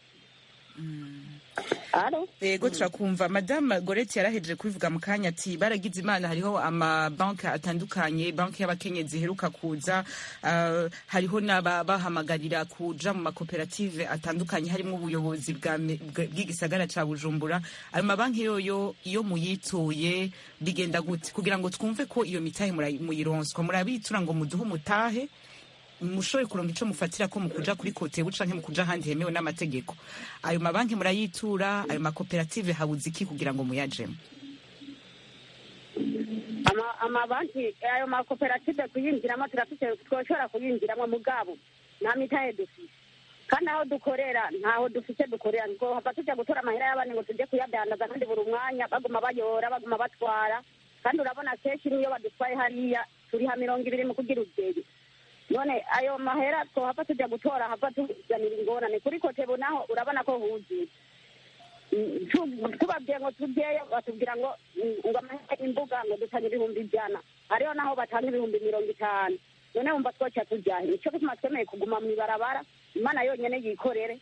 Alo? yego turakumva madamu goreti yarahejeje kubivuga mu kanya ati baragize imana hariho amabanki atandukanye banki y'abakenyezi iheruka kuza ah, hariho n'abahamagarira kuja mu makoperative atandukanye harimo ubuyobozi bwa me- bwa- bw'igisagara ca bujumbura ayo mabanki yoyo iyo muyituye bigenda gute kugira ngo twumve ko iyo mitahe murayi- muyironswa murabitura ngo muduhe umutahe mushobore kuronga ico mufatira ko mukuja kuri kotebu canke mukuja ahandi hemewe n'amategeko ayo mabanki murayitura ayo makoperative habuze iki kugira ngo muyajemo Ama- amabanki ayo makoperative kuyinjiramo turafite twoshobora kuyinjiramo mugabo nta mitahe dufise kandi aho dukorera ntaho dufise dukorera ngo hava tujya gutora amahera y'abandi ngo tujye kuyadandaza kandi buri mwanya baguma bayora baguma batwara kandi urabona kenshi n'iyo badutwaye hariya turiha mirongo ibiri mu kugira ugeri none ayo mahera twohava tujya gutora hava tuzanira ingorane kuri kotebu naho urabona ko huzuye Mm, tu- tubabwiye ngo tujyeyo batubwira ngo mm, ngo amahera y'imbuga ngo dutanga ibihumbi ijana hariho naho batanga ibihumbi mirongo itanu none wumva twoca tujyahe nicyo gituma twemeye kuguma mu ibarabara imana yonyine yikorere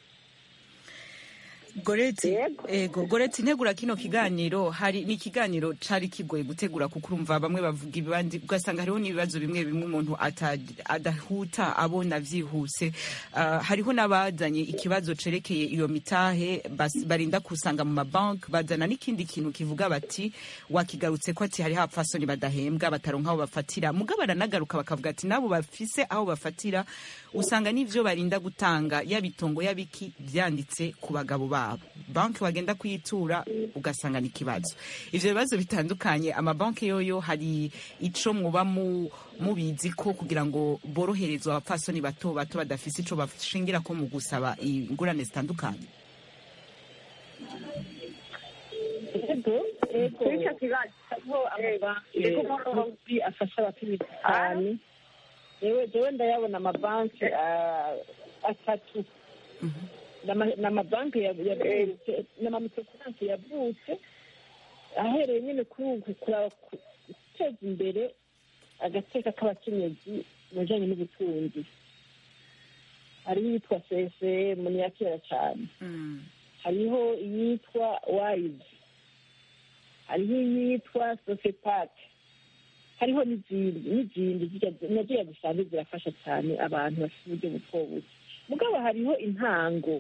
goreti ego goreti ntegura kino kiganiro hari ni ikiganiro cari kigoye gutegura kuko urumva bamwe bavuga ibandi ugasanga hariho n'ibibazo bimwe bimwe umuntu ata- adahuta abona vyihuse Ah, hariho n'abazanye ikibazo cerekeye iyo mitahe bas- barinda kusanga mu mabanki bazana n'ikindi kintu kivuga bati wakigarutse ko ati hariho abapfasoni badahembwa bataronka aho bafatira muga baranagaruka bakavuga ati nabo bafise aho bafatira usanga n'ivyo barinda gutanga yaba itongo yabiki vyanditse ku bagabo babo banki wagenda kuyitura ugasanga ni ikibazo ivyo bibazo bitandukanye amabanki yoyo hari ico muba mu mubizi ko kugira ngo boroherezwe abapfasoni bato bato badafise ico bashingira ko mu gusaba ingurane zitandukanye Ego, ego kuri icyo kibazo hariho amabanki Yego. y'ubucuruzi afasha abacuruzi cyane yewe jewe ndayabona amabanki ah, atatu N'ama- n'amabanki ya- yavutse n'amamikrofinance yavutse ahereye nyine kuri uku kuraba ku- guteza imbere agateka k'abakenyezi mu bijanye n'ubutunzi hariho iyitwa sesem ni iya kera cyane hariho iyitwa wayizi hariho iyitwa sosepake hariho n'izindi n'izindi zirya- naziya zisanzwe zirafasha cyane abantu bafite uburyo buto buke mugabo hariho intango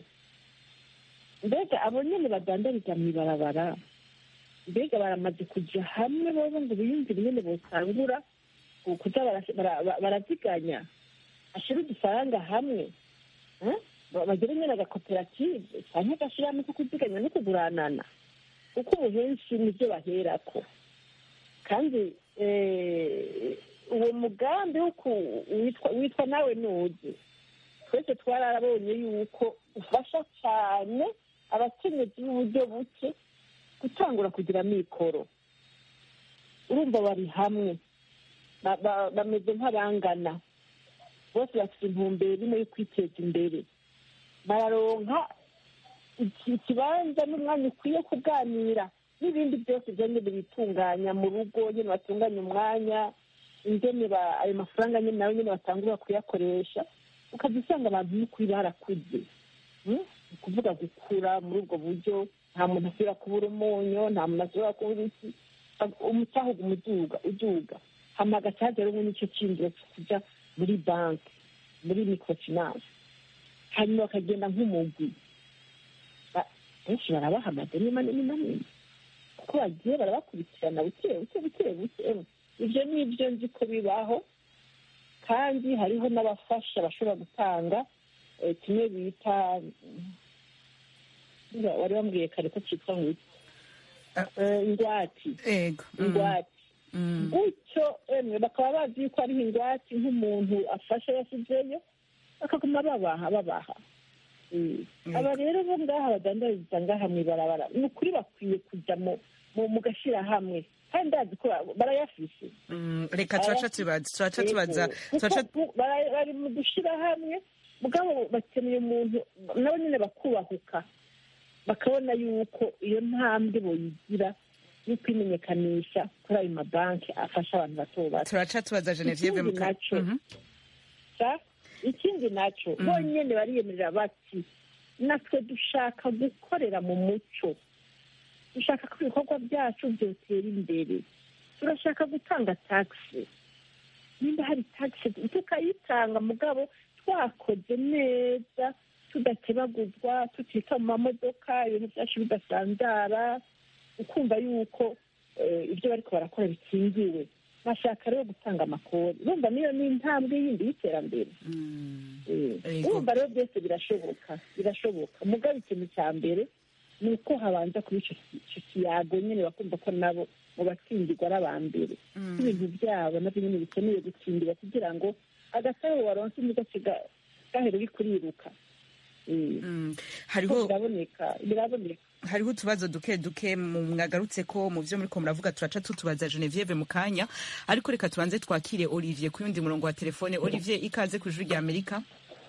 mbega abo nyine badandariza mu ibarabara mbega baramaze kujya hamwe bobo ngo biyumvire nyine botangura ku- kuza bara- bara- baraziganya ashyira udufaranga hamwe eh? Ba- bagire nyine agakoperative cyangwa agashyirahamwe ko kuziganya no kuguranana kuko ubu henshi nibyo baherako kandi eh, uwo mugambi wo ku- witwa witwa nawe nuzi twese twararabonye yuko ufasha cyane abakenyezi b'uburyo buke gutangura kugira amikoro urumva bari hamwe Ba- ba- bameze nk'abangana bose bafite intumbero imwe yo kwiteza imbere bararonka iki- ikibanza n'umwanya ukwiye kuganira n'ibindi byose byonyine bitunganya mu rugo nyine batunganya umwanya ingene ba- ayo mafaranga nyine nayo nyine batangura kuyakoresha ukajya usanga abantu n'ukuri barakuze Mm? ni ukuvuga gukura muri ubwo buryo nta muntu asubira kubura umunyu nta muntu asubira kubura iki umutahuga umuduga uduga hama agacaje rumwe n'icyo cyinjiro cyo kujya muri banki muri microfinance hanyuma bakagenda nk'umugwi Ba- benshi barabaha amadeni manini manini kuko bagiye barabakurikirana buke buke buke buke Emwe, ibyo ni ibyo nzi ko bibaho kandi hariho n'abafasha bashobora gutanga eh, kimwe bita mm, wari wambwiye kare ko cyitwa ngo iki? Eh, ingwati ego Mm. ingwati Mm. gutyo emwe bakaba bazi yuko ariho ingwate nk'umuntu afasha yashyizeyo bakaguma babaha babaha Eh, aba rero bo ngaha badandariza ngaha mu ibarabara ni ukuri bakwiye kujya mu mu- mu gashyirahamwe kandi ndazi ko ba- barayafise Mm, reka turaca tubaza turaca tubaza turaca Kuko bara- bari mu dushyirahamwe mugabo bakeneye umuntu nabo nyine bakubahuka bakabona yuko iyo ntambwe boyigira yo kwimenyekanisha kuri ayo mabanki afasha abantu bato bato turaca tubaza Genevieve Ikindi muka naco, Mhm. sa ikindi nacyo bonyine bariyemerera bati natwe dushaka gukorera mu muco dushaka ko ibikorwa byacu byotera imbere turashaka gutanga tagisi nimba hari tagisi tukayitanga mugabo twakoze neza tudakebaguzwa tutita mu mamodoka ibintu byacu bidasanzara ukumva yuko eh, ibyo bariko barakora bikingiwe bashaka rero gutanga amakori urumva niyo ni intambwe yindi y'iterambere Eh, Yego. urumva rero byose birashoboka birashoboka mugabo ikintu cya mbere ni uko habanza kuba ico ki- ico kiyago nyine bakumva ko nabo mu batsindirwa ari aba mbere ibintu byabo nabyo nyine bikeneye gutsindira kugira ngo agasaro waronse ntigace ga- gahere uri kuriruka Eh, Mm. ko hariho biraboneka biraboneka hariho utubazo duke duke mu mwagarutse ko mu byo muriko muravuga turaca tutubaza Genevieve mu kanya ariko reka tubanze twakire Olivier ku yundi murongo wa telefone Olivier ikaze ku ijwi rya Amerika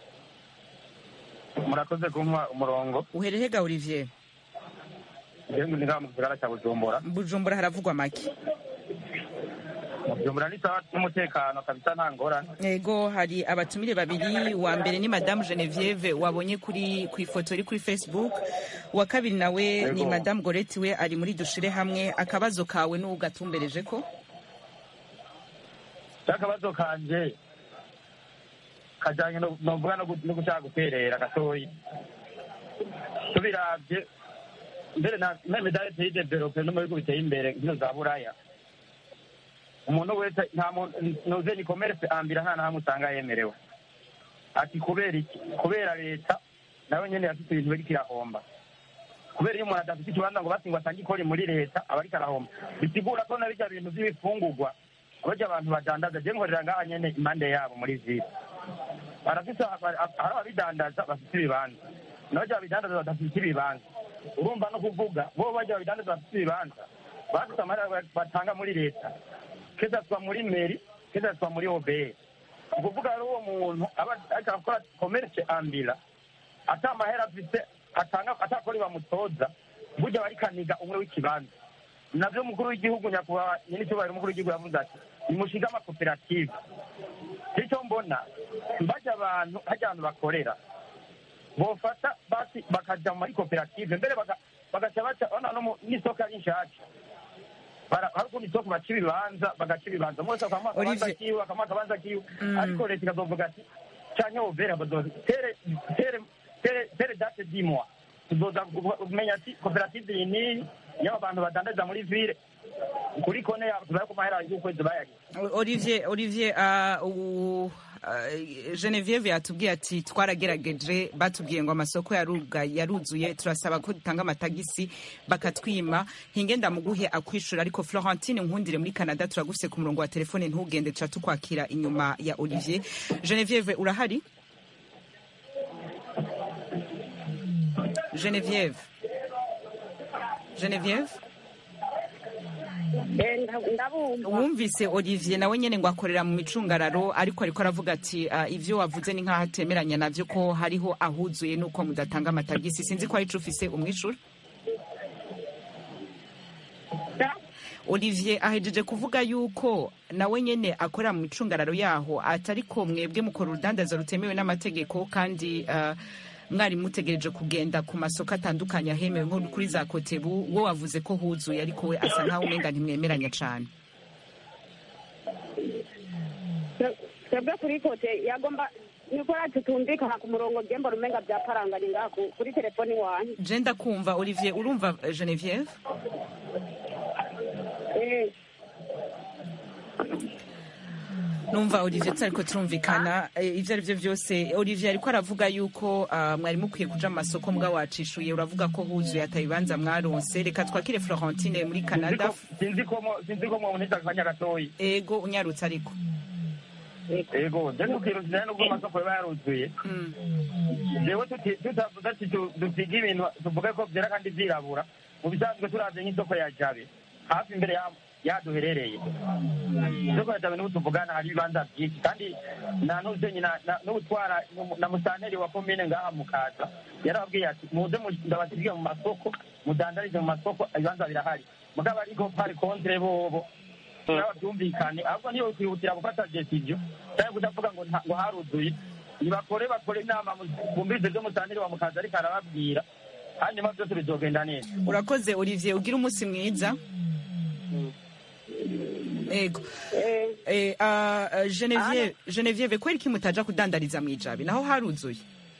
murakoze kumpa umurongo uherehega Olivier njyewe ndi ngaha mu gisagara cya bujumbura Bujumbura haravugwa make mu bujumbura ni sawa n'umutekano kabisa nta ngorane Ego hari abatumire babiri wa mbere ni Madame Genevieve wabonye kuri ku ifoto iri kuri Facebook wa kabiri nawe ni Ego. Madame Goreti we ari muri dushire hamwe akabazo kawe n'uwo gatumbereje ko cyakabazo kanje kajyanye no novuga no gu- no gushaka guterera gatoyi tubiravye mbere na na medale pays develope no mu bihugu biteye imbere nkino za buraya umuntu wese nta muntu noze ni commerce ambira nta nahamwe usanga yemerewe ati kubera iki kubera leta nawe nyene yafite ibintu biriko irahomba kubera iyo umuntu adafite ikibanza ngo basi ngo atange ikori muri leta aba ariko arahomba bisigura ko na birya bintu by'ibifungurwa abarya abantu badandaza je nkorera ngaha nyene impande yabo muri vile barafise hari ababidandaza bafite ibibanza n'abarya babidandaza badafite ibibanza urumva no kuvuga bo barya babidandaza bafite ibibanza bafite amahera ba- batanga muri leta kezatwa muri meri kezatwa muri obr ni ukuvuga rero uwo muntu aba ariko arakora komerce ambira ata amahera afite atanga atakora bamutoza burya barikaniga umwe w'ikibanza navyo umukuru w'igihugu nyakubahwa nyir'icyubahiro umukuru w'igihugu yavuze ati nimushiga amakoperative icyo mbona mbajya abantu hajya abantu bakorera bofata basi bakaja muri koperative mbere baka- bagaca baca ona no mu- n'isoko ari nshasha Bara- hari ukuntu isoko baca ibibanza bagaca ibibanza mwese akamuha akabanza Olivier. kiwe akamuha akabanza kiwe Mm. ariko leta ikazovuga ati canke overa bazoza tere tere tere tere date dimwa tuzoza kumenya ati koperative iyi niyi y'aba bantu badandariza muri ville kuri kone yabo tubaye ku mahera y'ukwezi bayagize olivier olivier uh, u- uh, genevieve yatubwiye ati twaragerageje batubwiye ngo amasoko yaruga yaruzuye turasaba ko dutanga amatagisi bakatwima hinge ndamuguhe akwishura ariko florentine nkundire muri canada turagufise ku murongo wa telefone ntugende tuca tukwakira inyuma ya olivier genevieve urahari genevieve genevieve Eh, nda- ndabumva wumvise olivier nawe nyene ngo akorera mu micungararo ariko ariko aravuga ati uh, ivyo wavuze ni nk'aho atemeranya navyo ko hariho ahuzuye nuko mudatanga amatagisi sinzi ko arico ufise umwishura olivier ahejeje kuvuga yuko nawe nyene akorera mu micungararo yaho atariko mwebwe mukora urudandaza rutemewe n'amategeko kandi uh, mwari mutegereje kugenda ku masoko atandukanye ahemewe nko kuri za kotebu wo wavuze ko huzuye ariko we asa nkaho umenga ntimwemeranya cane Twe- twebwe kuri kote yagomba nikora tutumvikana ku murongo gembo rumenga byaparanganye ngaha ku- kuri telefoni wanyu je ndakumva olivier urumva eh, genevieve Eh, numva olivier tutariko turumvikana eh, ivyo ari vyo vyose olivier ariko aravuga yuko ah, mwari mukwiye kuja mu masoko mbwa wacishuye uravuga ko huzuye atabibanza mwaronse reka twakire florentine muri canada sinzi ko mo- sinzi ko mwabonetse akanya gatoyi ego unyarutse ariko ego je ntukiruzira nubwo amasoko yaba yaruzuye Mm. jewe tuti- tutavuze ati tu- dupige ibintu tuvuge ko vyera kandi vyirabura mu bisanzwe turavye nk'isoko ya jabe hafi imbere ya- yaduherereye isoko ya jabe niho tuvugana hari ibibanza vyinshi kandi na nuzenyi na- na- n'utwara na musanteri wa komine ngaha mukaza yarababwiye ati muze mu- ndabasigiye mu masoko mudandarize mu masoko ibibanza birahari mugabo ariko pari kontre bobo naba byumvikane ahubwo niyo kwihutira gufata decision cyangwa kudavuga ngo nta- ngo haruzuye nibakore bakore inama mu- bumvise ibyo musanteri wa mukaza ariko arababwira hanyuma byose bizogenda neza urakoze olivier ugira umunsi mwiza ego eh, Eh, ah, ah, genevieve genevieve kweri ki mutaja kudandariza mwijabi naho haruzuye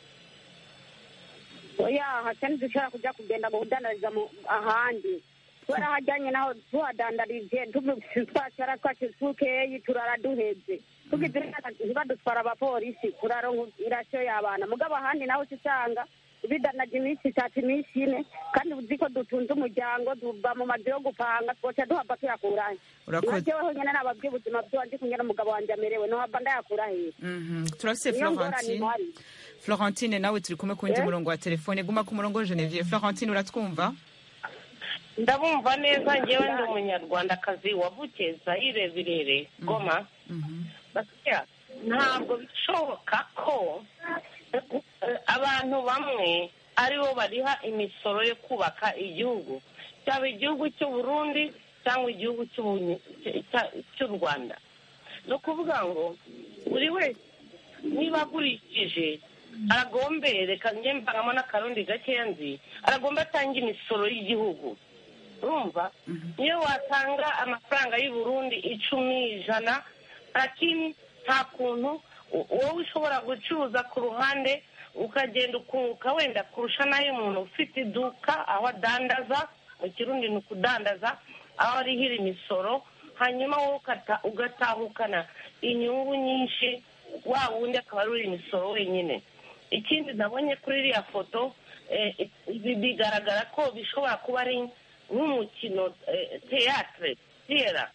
oya hatari dushobora kuja kugenda mu kudandariza mu- ahandi kubera hajyanye naho tuhadandarije tuvu- twacara twace tukeyi turara duheze tugize neza ntibadutwara abapolisi turaronka irasiyo y'abana mugabo ahandi naho usanga bidanaje iminsi itatu iminsi ine kandi uzi ko dutunze umuryango tuva mu mazu yo gupanga twoca duhava tuyakurahe Urakoze. najeweho nyene nababwiye ubuzima bwanje kumwe n'umugabo wanje amerewe nohava ndayakura hehe Mhm. turafise niyo ngorane florentine ihari florentine nawe turi kumwe ku wundi Eh? murongo wa telefone guma ku murongo genevieve florentine uratwumva ndabumva neza ngewe ndi umunyarwandakazi wavukiye zayire birere goma basya ntabwo bishoboka ko eh, abantu bamwe aribo bariha imisoro yo kubaka igihugu cyaba igihugu cy'u Burundi cyangwa igihugu cy'Ubunye- cya- cy'u rwanda ni ukuvuga ngo buri wese niba agurishije aragombe reka njye mbangamo n'akarundi gakeya nzi aragomba atanga imisoro y'igihugu urumva niyo watanga amafaranga y'u Burundi icumi ijana lakini nta kuntu u- wowe ushobora gucuruza ku ruhande ukagenda ukunguka wenda kurusha n'ayo umuntu ufite iduka aho adandaza mu kirundi ni ukudandaza aho arihira imisoro hanyuma wowe ukata- ugatahukana inyungu nyinshi wa wundi akaba ari uri imisoro wenyine ikindi nabonye kuri iriya foto eh, ibi bigaragara ko bishobora kuba ari nk'umukino eh, teatre tiyera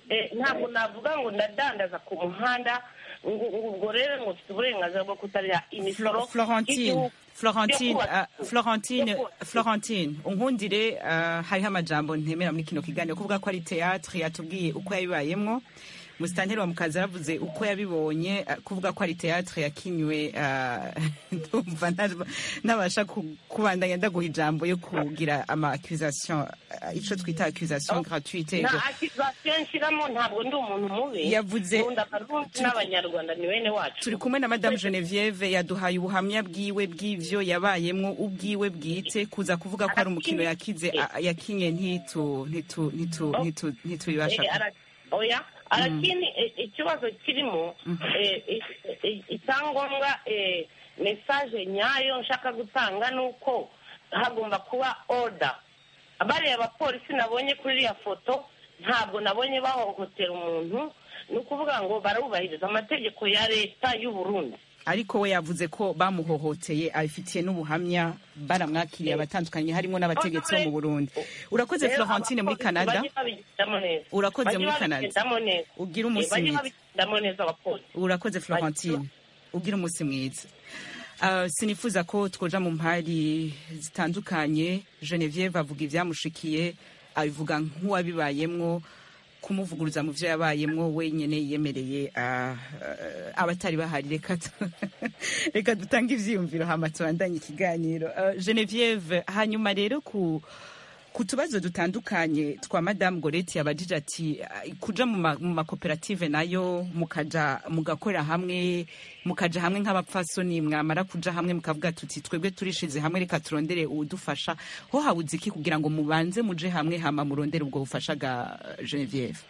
eh, ntabwo navuga ngo ndadandaza ku muhanda ngo ngo ubwo rero ngo mfite uburenganzira bwo kutariha imisoro Flo- Florentine y'igihugu Florentine yo kubaka uh, Florentine yo kubaka Florentine unkundire uh, hariho amajambo ntemera muri kino kiganiro kuvuga ko ari théâtre yatubwiye uko yabibayemwo musitanteri wa mukazi yaravuze uko yabibonye uh, kuvuga ko ari théâtre yakinywe uh, ndumva nta- ntabasha ku- kubandanya ndaguha ijambo yo kugira ama accusation uh, ico twita accusation gratuite nta akizasiyo nshyiramo ntabwo ndi umuntu mubi Yavuze- nkunda abarundi n'abanyarwanda ni bene wacu turi kumwe na madame genevieve yaduhaye ubuhamya bwiwe bw'ivyo yabayemwo ubwiwe bwite kuza kuvuga ko ari umukino yakize a- yakinye ntitu ntitu ntitu ntitu ntitubibasha Eh, ara- oya arakini eh, ikibazo kirimo eh, eh, eh, icyangombwa eh, mesaje nyayo nshaka gutanga ni uko hagomba kuba order bariya abapolisi nabonye kuri iriya foto ntabwo nabonye bahohotera umuntu ni ukuvuga ngo barubahiriza amategeko ya leta y'u Burundi ariko we yavuze ko bamuhohoteye abifitiye n'ubuhamya baramwakiriye abatandukanye harimo n'abategetsi bo mu burundi urakoze Rero florentine muri abapolisi canada bajye babigendamo neza Urakoze Bajye muri Canada. babigendamo neza Ugire Eh, umunsi bajye mwiza. babigendamo neza abapolisi urakoze florentine ugira umunsi mwiza Uh, sinifuza ko twoja mu mpari zitandukanye genevieve avuga ivyamushikiye abivuga nk'uwabibayemwo kumuvuguruza mu vyo yabayemwo wenyene yiyemereye uh, uh, abatari bahari reka tu- reka dutange ivyiyumviro hama tubandanye ikiganiro uh, genevieve hanyuma rero ku ku tubazo dutandukanye twa madamu goreti yabajije ati "Ah, kuja mu ma- mu makoperative nayo mukaja mugakorera hamwe mukaja hamwe nk'abapfasoni mwamara kuja hamwe mukavuga tuti twebwe turishize hamwe reka turondere uwudufasha ho habuze iki kugira ngo mubanze muje hamwe hama murondere ubwo bufasha ga genevieve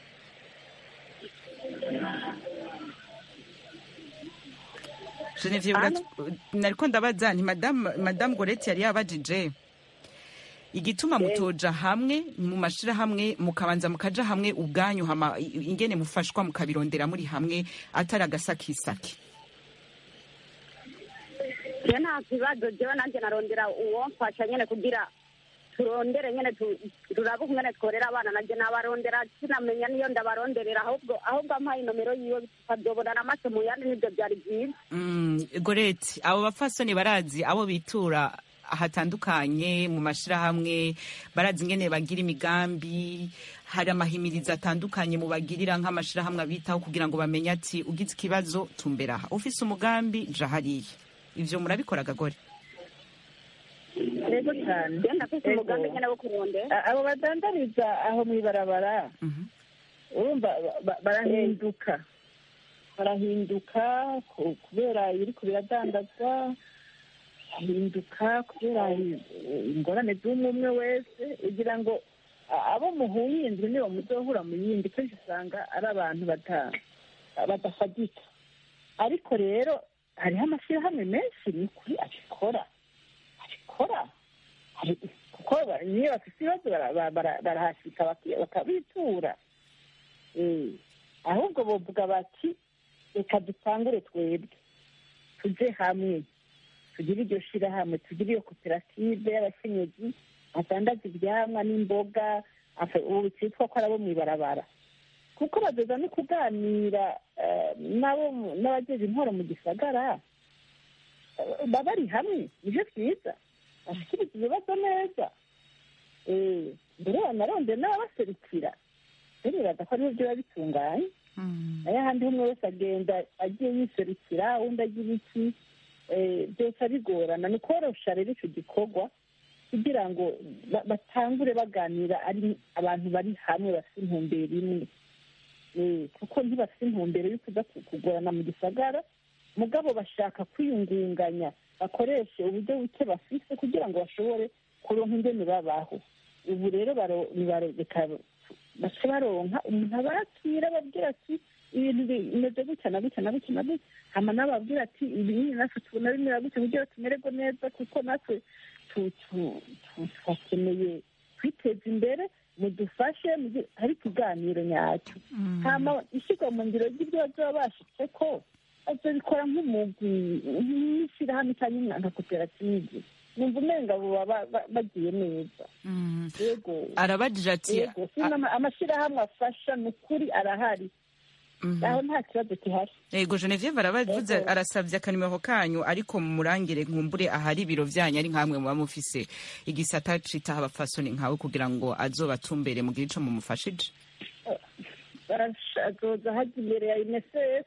genevieve urat- nariko ndabaza nti madamu madamu goreti yari yabajije igituma mutoja hamwe mu mashirahamwe mukabanza mukaja hamwe ubwanyu hama i- ingene mufashwa mukabirondera muri hamwe atari agasakisaki je nta kibazo jewe nanjye narondera uwomfasha nyene kugira turondere nyene tu- turabe ukungene tworera abana nanje nabarondera sinamenya niyo ndabaronderera ahubwo ahubwo ampaye inomero yiwe tukavyobonana amaso mu yandi nivyo vyari vyiza Mm, goreti abo bapfasoni barazi abo bitura hatandukanye mu mashirahamwe barazi ingene bagira imigambi hari amahimirizo atandukanye mubagirira nk'amashirahamwe abitaho kugira ngo bamenye ati ugize ikibazo tumbera aha ufise umugambi ja hariya ivyo murabikora gagore yego cyane je ndafise Ego. umugambi nyene wo kurondera A- abo badandariza aho mu ibarabara urumva ba- ba- barahinduka barahinduka ku- kubera ibiriko biradandazwa barahinduka kubera i- ingorane z'umwe umwe wese kugira ngo a- abo muhuye inzu nibo muzohura mu yindi kenshi usanga ari abantu bata- badafadika ariko rero hariho amashyirahamwe menshi ni ukuri abikora abikora hari- kuko ba- niyo bafite ibibazo bara- bara- bara- barahasika baki- bakabitura Eh, ahubwo bovuga bati reka dutangure twebwe tuje hamwe tugire iryo shirahamwe tugire iyo koperative y'abakenyezi badandaza ivyamwa n'imboga afe- ubu cyitwa ko ari abo mw'ibarabara kuko bazoza no kuganira eh, n'abo mu- n'abajeje intwaro mu gisagara eh, baba bari hamwe nivyo vyiza bashikiriza ibibazo neza Eh, mbere banarondera n'ababaserukira bemeraga ko ariho biba bitunganye nayo ahandi umwe wese agenda agiye yiserukira undi agira iki eh, byose bigorana ni ukorosha rero icyo gikorwa kugira ngo ba- batangure baganira ari abantu bari hamwe bafite intumbero imwe Eh, kuko ntibafite intumbero yo kuza ku- kugorana mu gisagara mugabo bashaka kwiyungunganya bakoreshe uburyo buke bafise kugira ngo bashobore kuronka ingene babaho ubu rero baro- baro- reka bace baronka umuntu abakira ababwira ati ibintu bimeze gutya na gutya na gutya na gutya hama nababwira ati ibi nyine natwe tubona bimera gutya kugira tumererwe neza kuko natwe tu- tu- tu- turakeneye kwiteza imbere mudufashe mugi- hari ikiganiro nyacyo hama ishyirwa mu ngiro ry'ibyo bazaba bashitse ko bazabikora nk'umugwi nk'ishyirahamwe cyangwa nka koperative numva umenga buba ba- ba- bagiye neza yego arabajije ati yego sino ama- amashyirahamwe afasha ni ukuri arahari aho nta kibazo gihari yego genevieve arabavuze Yego. arasabye akanimero kanyu ariko murangire nkumbure ahari ibiro byanyu ari nkamwe muba mufise igisata citaho abafasoni nkawe kugira ngo azobatumbere mugire ico mumufashije Barasha- azoza hajya imbere ya unicef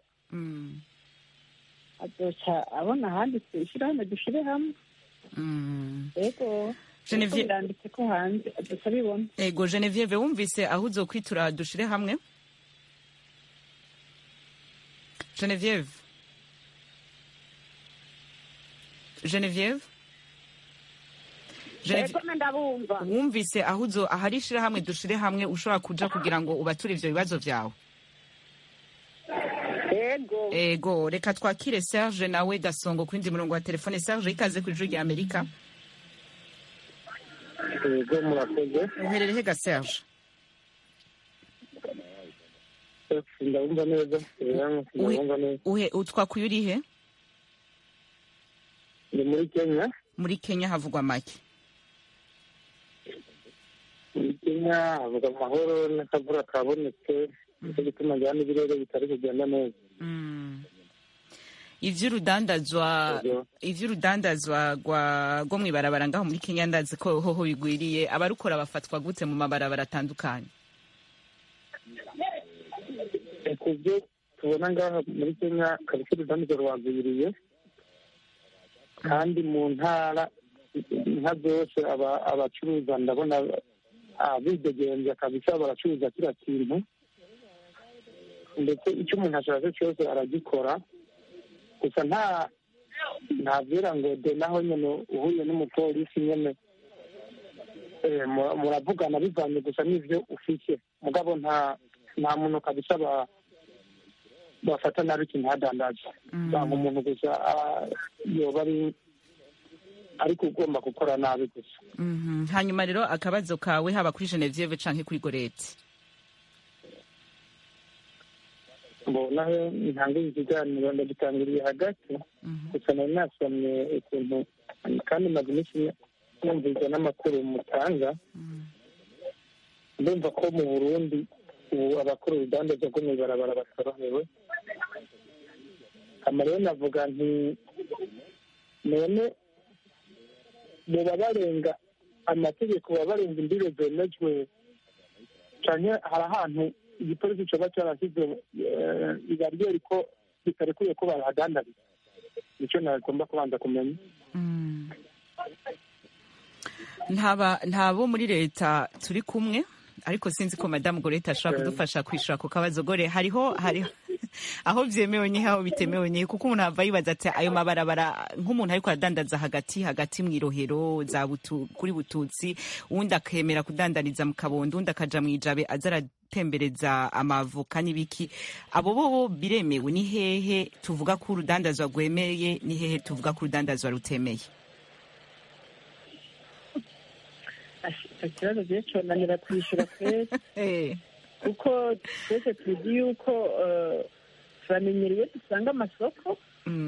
azoca abona ahanditse ishyirahamwe dushire hamwe yego Genevieve- Kuko biranditse ko hanze azoca abibona yego genevieve wumvise aho uzokwitura dushire hamwe genevieve genevieve Genevieve- Ego ndabumva wumvise aho uzo ahari ishirahamwe dushire hamwe ushobora kuja kugira ngo ubature ivyo bibazo vyawe yego ego reka twakire serge nawe gasongo ku yindi murongo wa telefone serge ikaze ku ijuru rya amerika yego murakoze uherereye ga serge ndabumva neza ndabumva neza uhe utwakuye urihe ni muri kenya muri kenya havugwa make muri kenya havuga amahoro n'akavura kabonetse nicyo gituma njyana ibirere bitari kugenda neza ivy'urudandazwa ivy'urudandazwa rwa rwo mw'ibarabara ngaho muri kenya ndazi ko hoho bigwiriye abarukora bafatwa gute mu mabarabara atandukanye ku byo tubona ngaha muri kenya kabisa urudandazwa rwagwiriye kandi mu ntara inka zose aba- abacuruza ndabona ah, bidegenza kabisa baracuruza kiriya kintu ndetse icyo umuntu ashatse cyose aragikora gusa nta ntabyera ngo de naho nyine uhuye n'umupolisi nyine eh, mu- muravugana bivanye gusa n'ibyo ufite mugabo nta nta muntu kabisa ba- bafata nabi ikintu hadandaza usanga umuntu gusa ah, yoba ari ariko ugomba gukora nabi gusa Mhm. hanyuma rero akabazo kawe haba kuri genevieve canke kuri goreti mbona ntangiye ikiganiro ndagitangiriye hagati gusa nari nasomye ukuntu kandi maze iminsi numvise n'amakuru mutanga ndumva ko mu burundi ubu abakora urudandazwa rwo mw'ibarabara batorohewe hama rero navuga nti none boba barenga amategeko baba barenga imbibe zemejwe canke hari ahantu igipolisi coba carasize eh, ibariyeri ko bitarekuye ko barahadandariza nico nagomba kubanza kumenya ntaba ntabo muri leta turi kumwe ariko sinzi ko madamu goreta ashobora kudufasha kwishura ako kabazo gore hariho hariho aho byemewe n'ihe aho bitemewe n'ihe kuko umuntu ava yibaza ati ayo mabarabara nk'umuntu ariko aradandaza hagati hagati mu irohero za butu, kuri bututsi uwundi akemera kudandariza mu kabondo uwundi akaja mu ijabe aza aratembereza amavoka n'ibiki abo bo bo biremewe ni hehe tuvuga ko urudandazwa rwemeye ni hehe tuvuga ko urudandazwa rutemeye icyo kibazo gihe conanira kwishyura twese kuko twese tuzi yuko eh, turamenyereye dusanga amasoko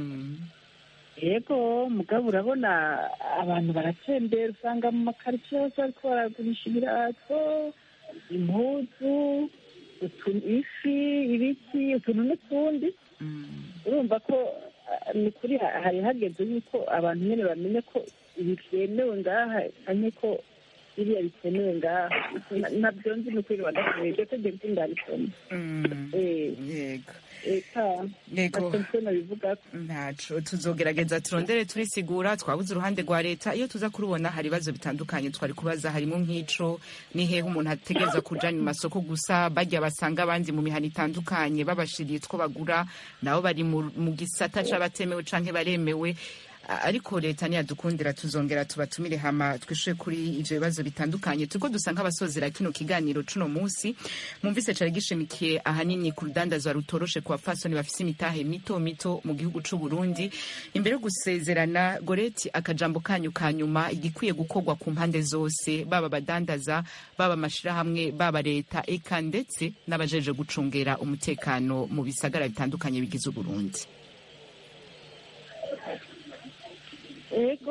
yego mugabo urabona abantu baratembera usanga mu makaritsiye hose bariko baragurisha ibirato impuzu utu- ifi ibiti utuntu n'utundi urumva ko ah, ni kuri ha- hari hageze yuko abantu nyine bamenye ko ibi byemewe ngaha cyane ko biriya bitemewe ngaha Na- nabyo nzi ni ukuri badashoboye iryo tegeko ndarisoma yego eka Yego. attention nabivuga ntaco tuzogerageza turondere turisigura twabuze uruhande rwa leta iyo tuza kurubona hari ibibazo bitandukanye twari kubaza harimo nk'ico ni hehe umuntu ategereza kuja mu masoko gusa bajya basanga abandi mu mihana itandukanye babashiriye two bagura nabo bari mu mu gisata c'abatemewe canke baremewe A- ariko leta niyadukundira tuzongera tubatumire hama twishure kuri ivyo bibazo bitandukanye turiko dusa nk'abasozera kino kiganiro cuno musi mwumvise cari gishimikiye ahanini ku rudandazwa rutoroshe ku bafasoni bafise imitahe mito mito mu gihugu c'u Burundi imbere yo gusezerana goreti akajambo kanyu ka nyuma igikwiye gukorwa ku mpande zose baba abadandaza baba amashirahamwe baba leta eka ndetse n'abajeje gucungera umutekano mu bisagara bitandukanye bigize Uburundi ego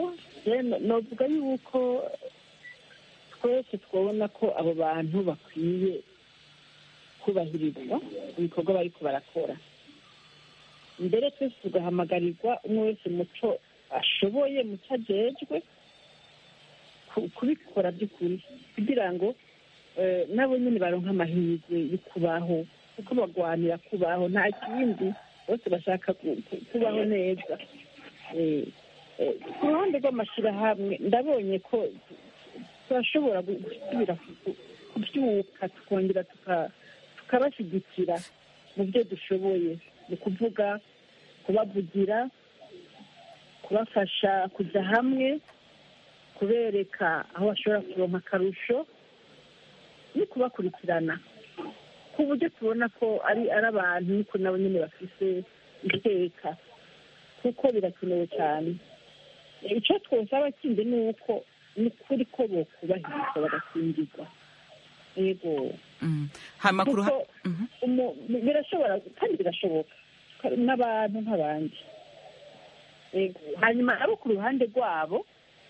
novuga yuko twese twabona ko abo bantu bakwiye kubahirizwa ibikorwa bariko barakora mbere twese tugahamagarirwa umwe wese muco ashoboye muco ajejwe ku- kubikora by'ukuri kugira ngo eh, nabo nyine baronke amahirwe yo kubaho kuko bagwanira kubaho nta kindi bose bashaka ku- ku- kubaho neza Eh, eh, ku ruhande rw'amashyirahamwe ndabonye ko turashobora gu- gusubira ku- ku- kubyuka tukongera tuka- tukabashyigikira mu byo dushoboye ni ukuvuga kubavugira kubafasha kujya hamwe kubereka aho bashobora kuronka akarusho no kubakurikirana ku buryo tubona ko ari ari abantu niko nabo nyine bafise iteka kuko birakenewe cyane icyo twosaba kindi ni uko ni ukuri ko bokubahirizwa bagakingirwa yego Mm. hama ku ruha- kuko umu- birashobora kandi birashoboka n'abantu nk'abandi Yego. hanyuma abo ku ruhande rwabo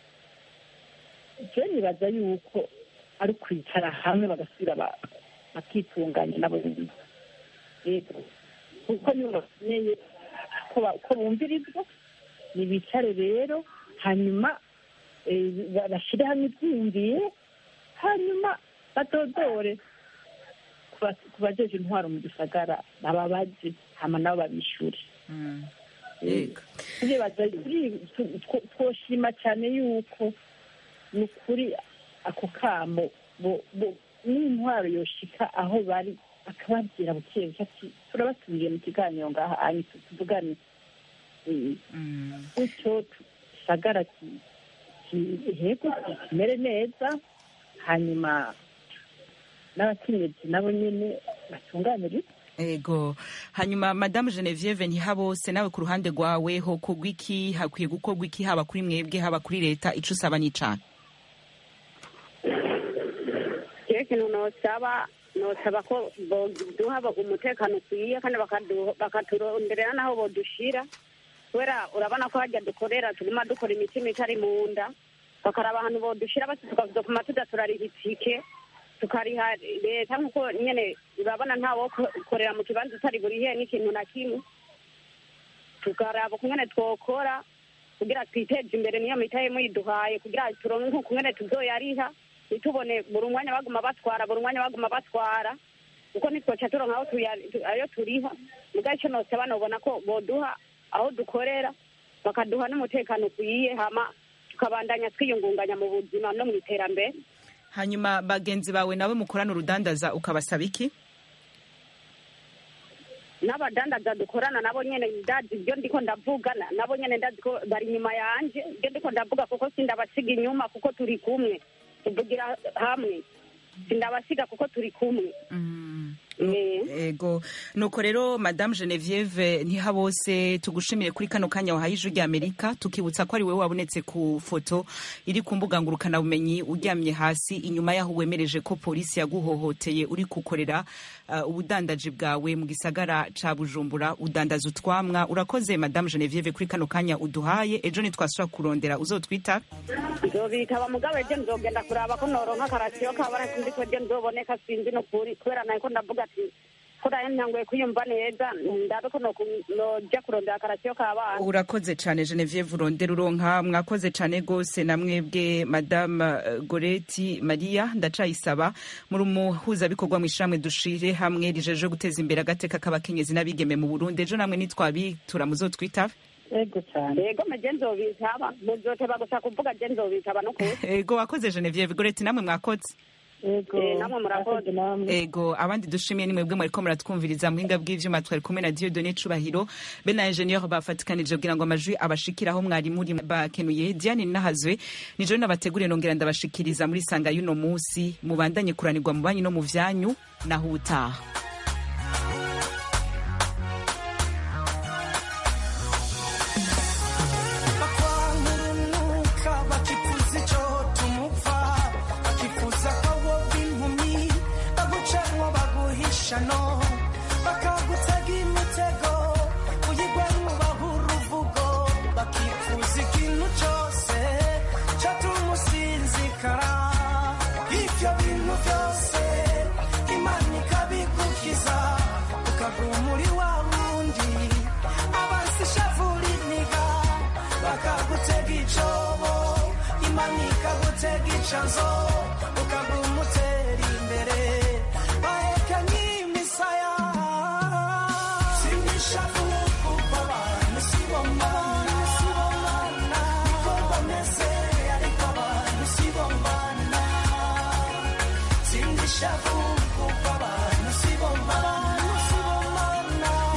je nibaza yuko ari ukwicara hamwe bagasubira ba- bakitunganya nabo nyine yego kuko nibo bakeneye ko ba- ko bumvirizwa nibicare rero hanyuma eh, ba- bashyire hamwe ibyiyumviro hanyuma badodore ku ba- ku bajeje intwaro mu gisagara bababaze hama nabo babishure Yego. turibaza turi- tu- two- twoshima cyane yuko ni ukuri ako kamo bo- bo- n'intwaro yoshika aho bari akababwira buke buke ati turabasubiye mu kiganiro ngaha anyu tu- tuvugane Eh, gutyo gisagara ki- ki- hego kimere neza hanyuma n'abakenyezi nabo nyine batunganirizwe ego hanyuma madamu genevieve ntihabose nawe ku ruhande rwawe ho kugwa iki hakwiye gukorwa iki haba kuri mwebwe haba kuri leta ico usaba n'icana rero ikintu nosaba nosaba ko boduha umutekano ukwiye kandi bakadu- bakaturonderera n'aho bodushira kubera urabona ko hajya dukorera turimo dukora imitima itari mu nda bakaraba ahantu bodushira basi tukazopfuma tuza turariha itike tukariha leta nk'uko nyene urabona ntawo korera mu kibanza utari burihe n'ikintu na kimwe tukaraba ukungene twokora kugira twiteze imbere niyo mitahe muyiduhaye kugira turonke nk'ukungene tuzoyariha ntitubone buri umwanya baguma batwara buri umwanya baguma batwara kuko nitwoca turonka aho tuya- tu- ayo turiha muga ico nosaba nobona ko boduha aho dukorera bakaduha n'umutekano ukwiye hama tukabandanya twiyungunganya mu buzima no mu iterambere hanyuma bagenzi bawe nawe mukorana urudandaza ukabasaba iki n'abadandaza dukorana nabo nyene ndazi ibyo ndiko ndavuga na- nabo nyene ndazi ko bari inyuma yanje ibyo ndiko ndavuga kuko sindabasiga inyuma kuko turi kumwe tuvugira hamwe sindabasiga kuko turi kumwe ego nuko rero madamu genevieve ntihabose tugushimire kuri kano kanya wahaye ijwi ry'amerika tukibutsa ko ari wowe wabonetse ku foto iri ku mbuga ngurukanabumenyi uryamye hasi inyuma y'aho wemereje ko polisi yaguhohoteye uri gukorera uh, ubudandaji bwawe mu gisagara ca bujumbura udandaza utwamwa urakoze madamu genevieve kuri kano kanya uduhaye ejo nitwasubira kurondera uzotwita nzobitaba mugabo ejo nzogenda kuraba ko noronka akarasiyo kabara sinzi ko ejo nzoboneka sinzi nukuri kubera nako ndavuga ati ko nayo ntanguye kwiyumva neza ndabe ko noku- noja kurondera akarasiyo k'abana urakoze cyane genevieve urondera uronka mwakoze cyane rwose na mwebwe madame eh, goreti maria ndacayisaba muri umuhuzabikorwa mu ishyirahamwe dushire hamwe rijeje guteza imbere agateka k'abakenyezi n'abigeme mu burundi ejo namwe nitwabitura muzotwitabe ego cyane yego meje nzobitaba muzoteba gusa kuvuga je nzobitaba nukuri ego wakoze genevieve goreti namwe mwakoze ego Eh, namwe murakoze ego abandi dushimiye ni mwebwe mwariko muratwumviriza muhinga bw'ivyuma twari kumwe na Dieudonné Cubahiro be na ingenieur bafatikanije kugira ngo amajwi abashikiraho mwari muri bakenuye Diane Nahazwe nijo nabateguriye nongera ndabashikiriza muri sanga y'uno musi mubandanye kuranirwa mu banyu no mu vyanyu naho utaha bakwangurunuka bakifuza icyo tumupfa bakifuza ko woba impumyi bagucamo baguhisha no bakagutega imitego uyigwamo bahura uruvugo bakifuza ikintu cyose gutega icanzo ukaguma utera imbere bahekanye imisaya simishavu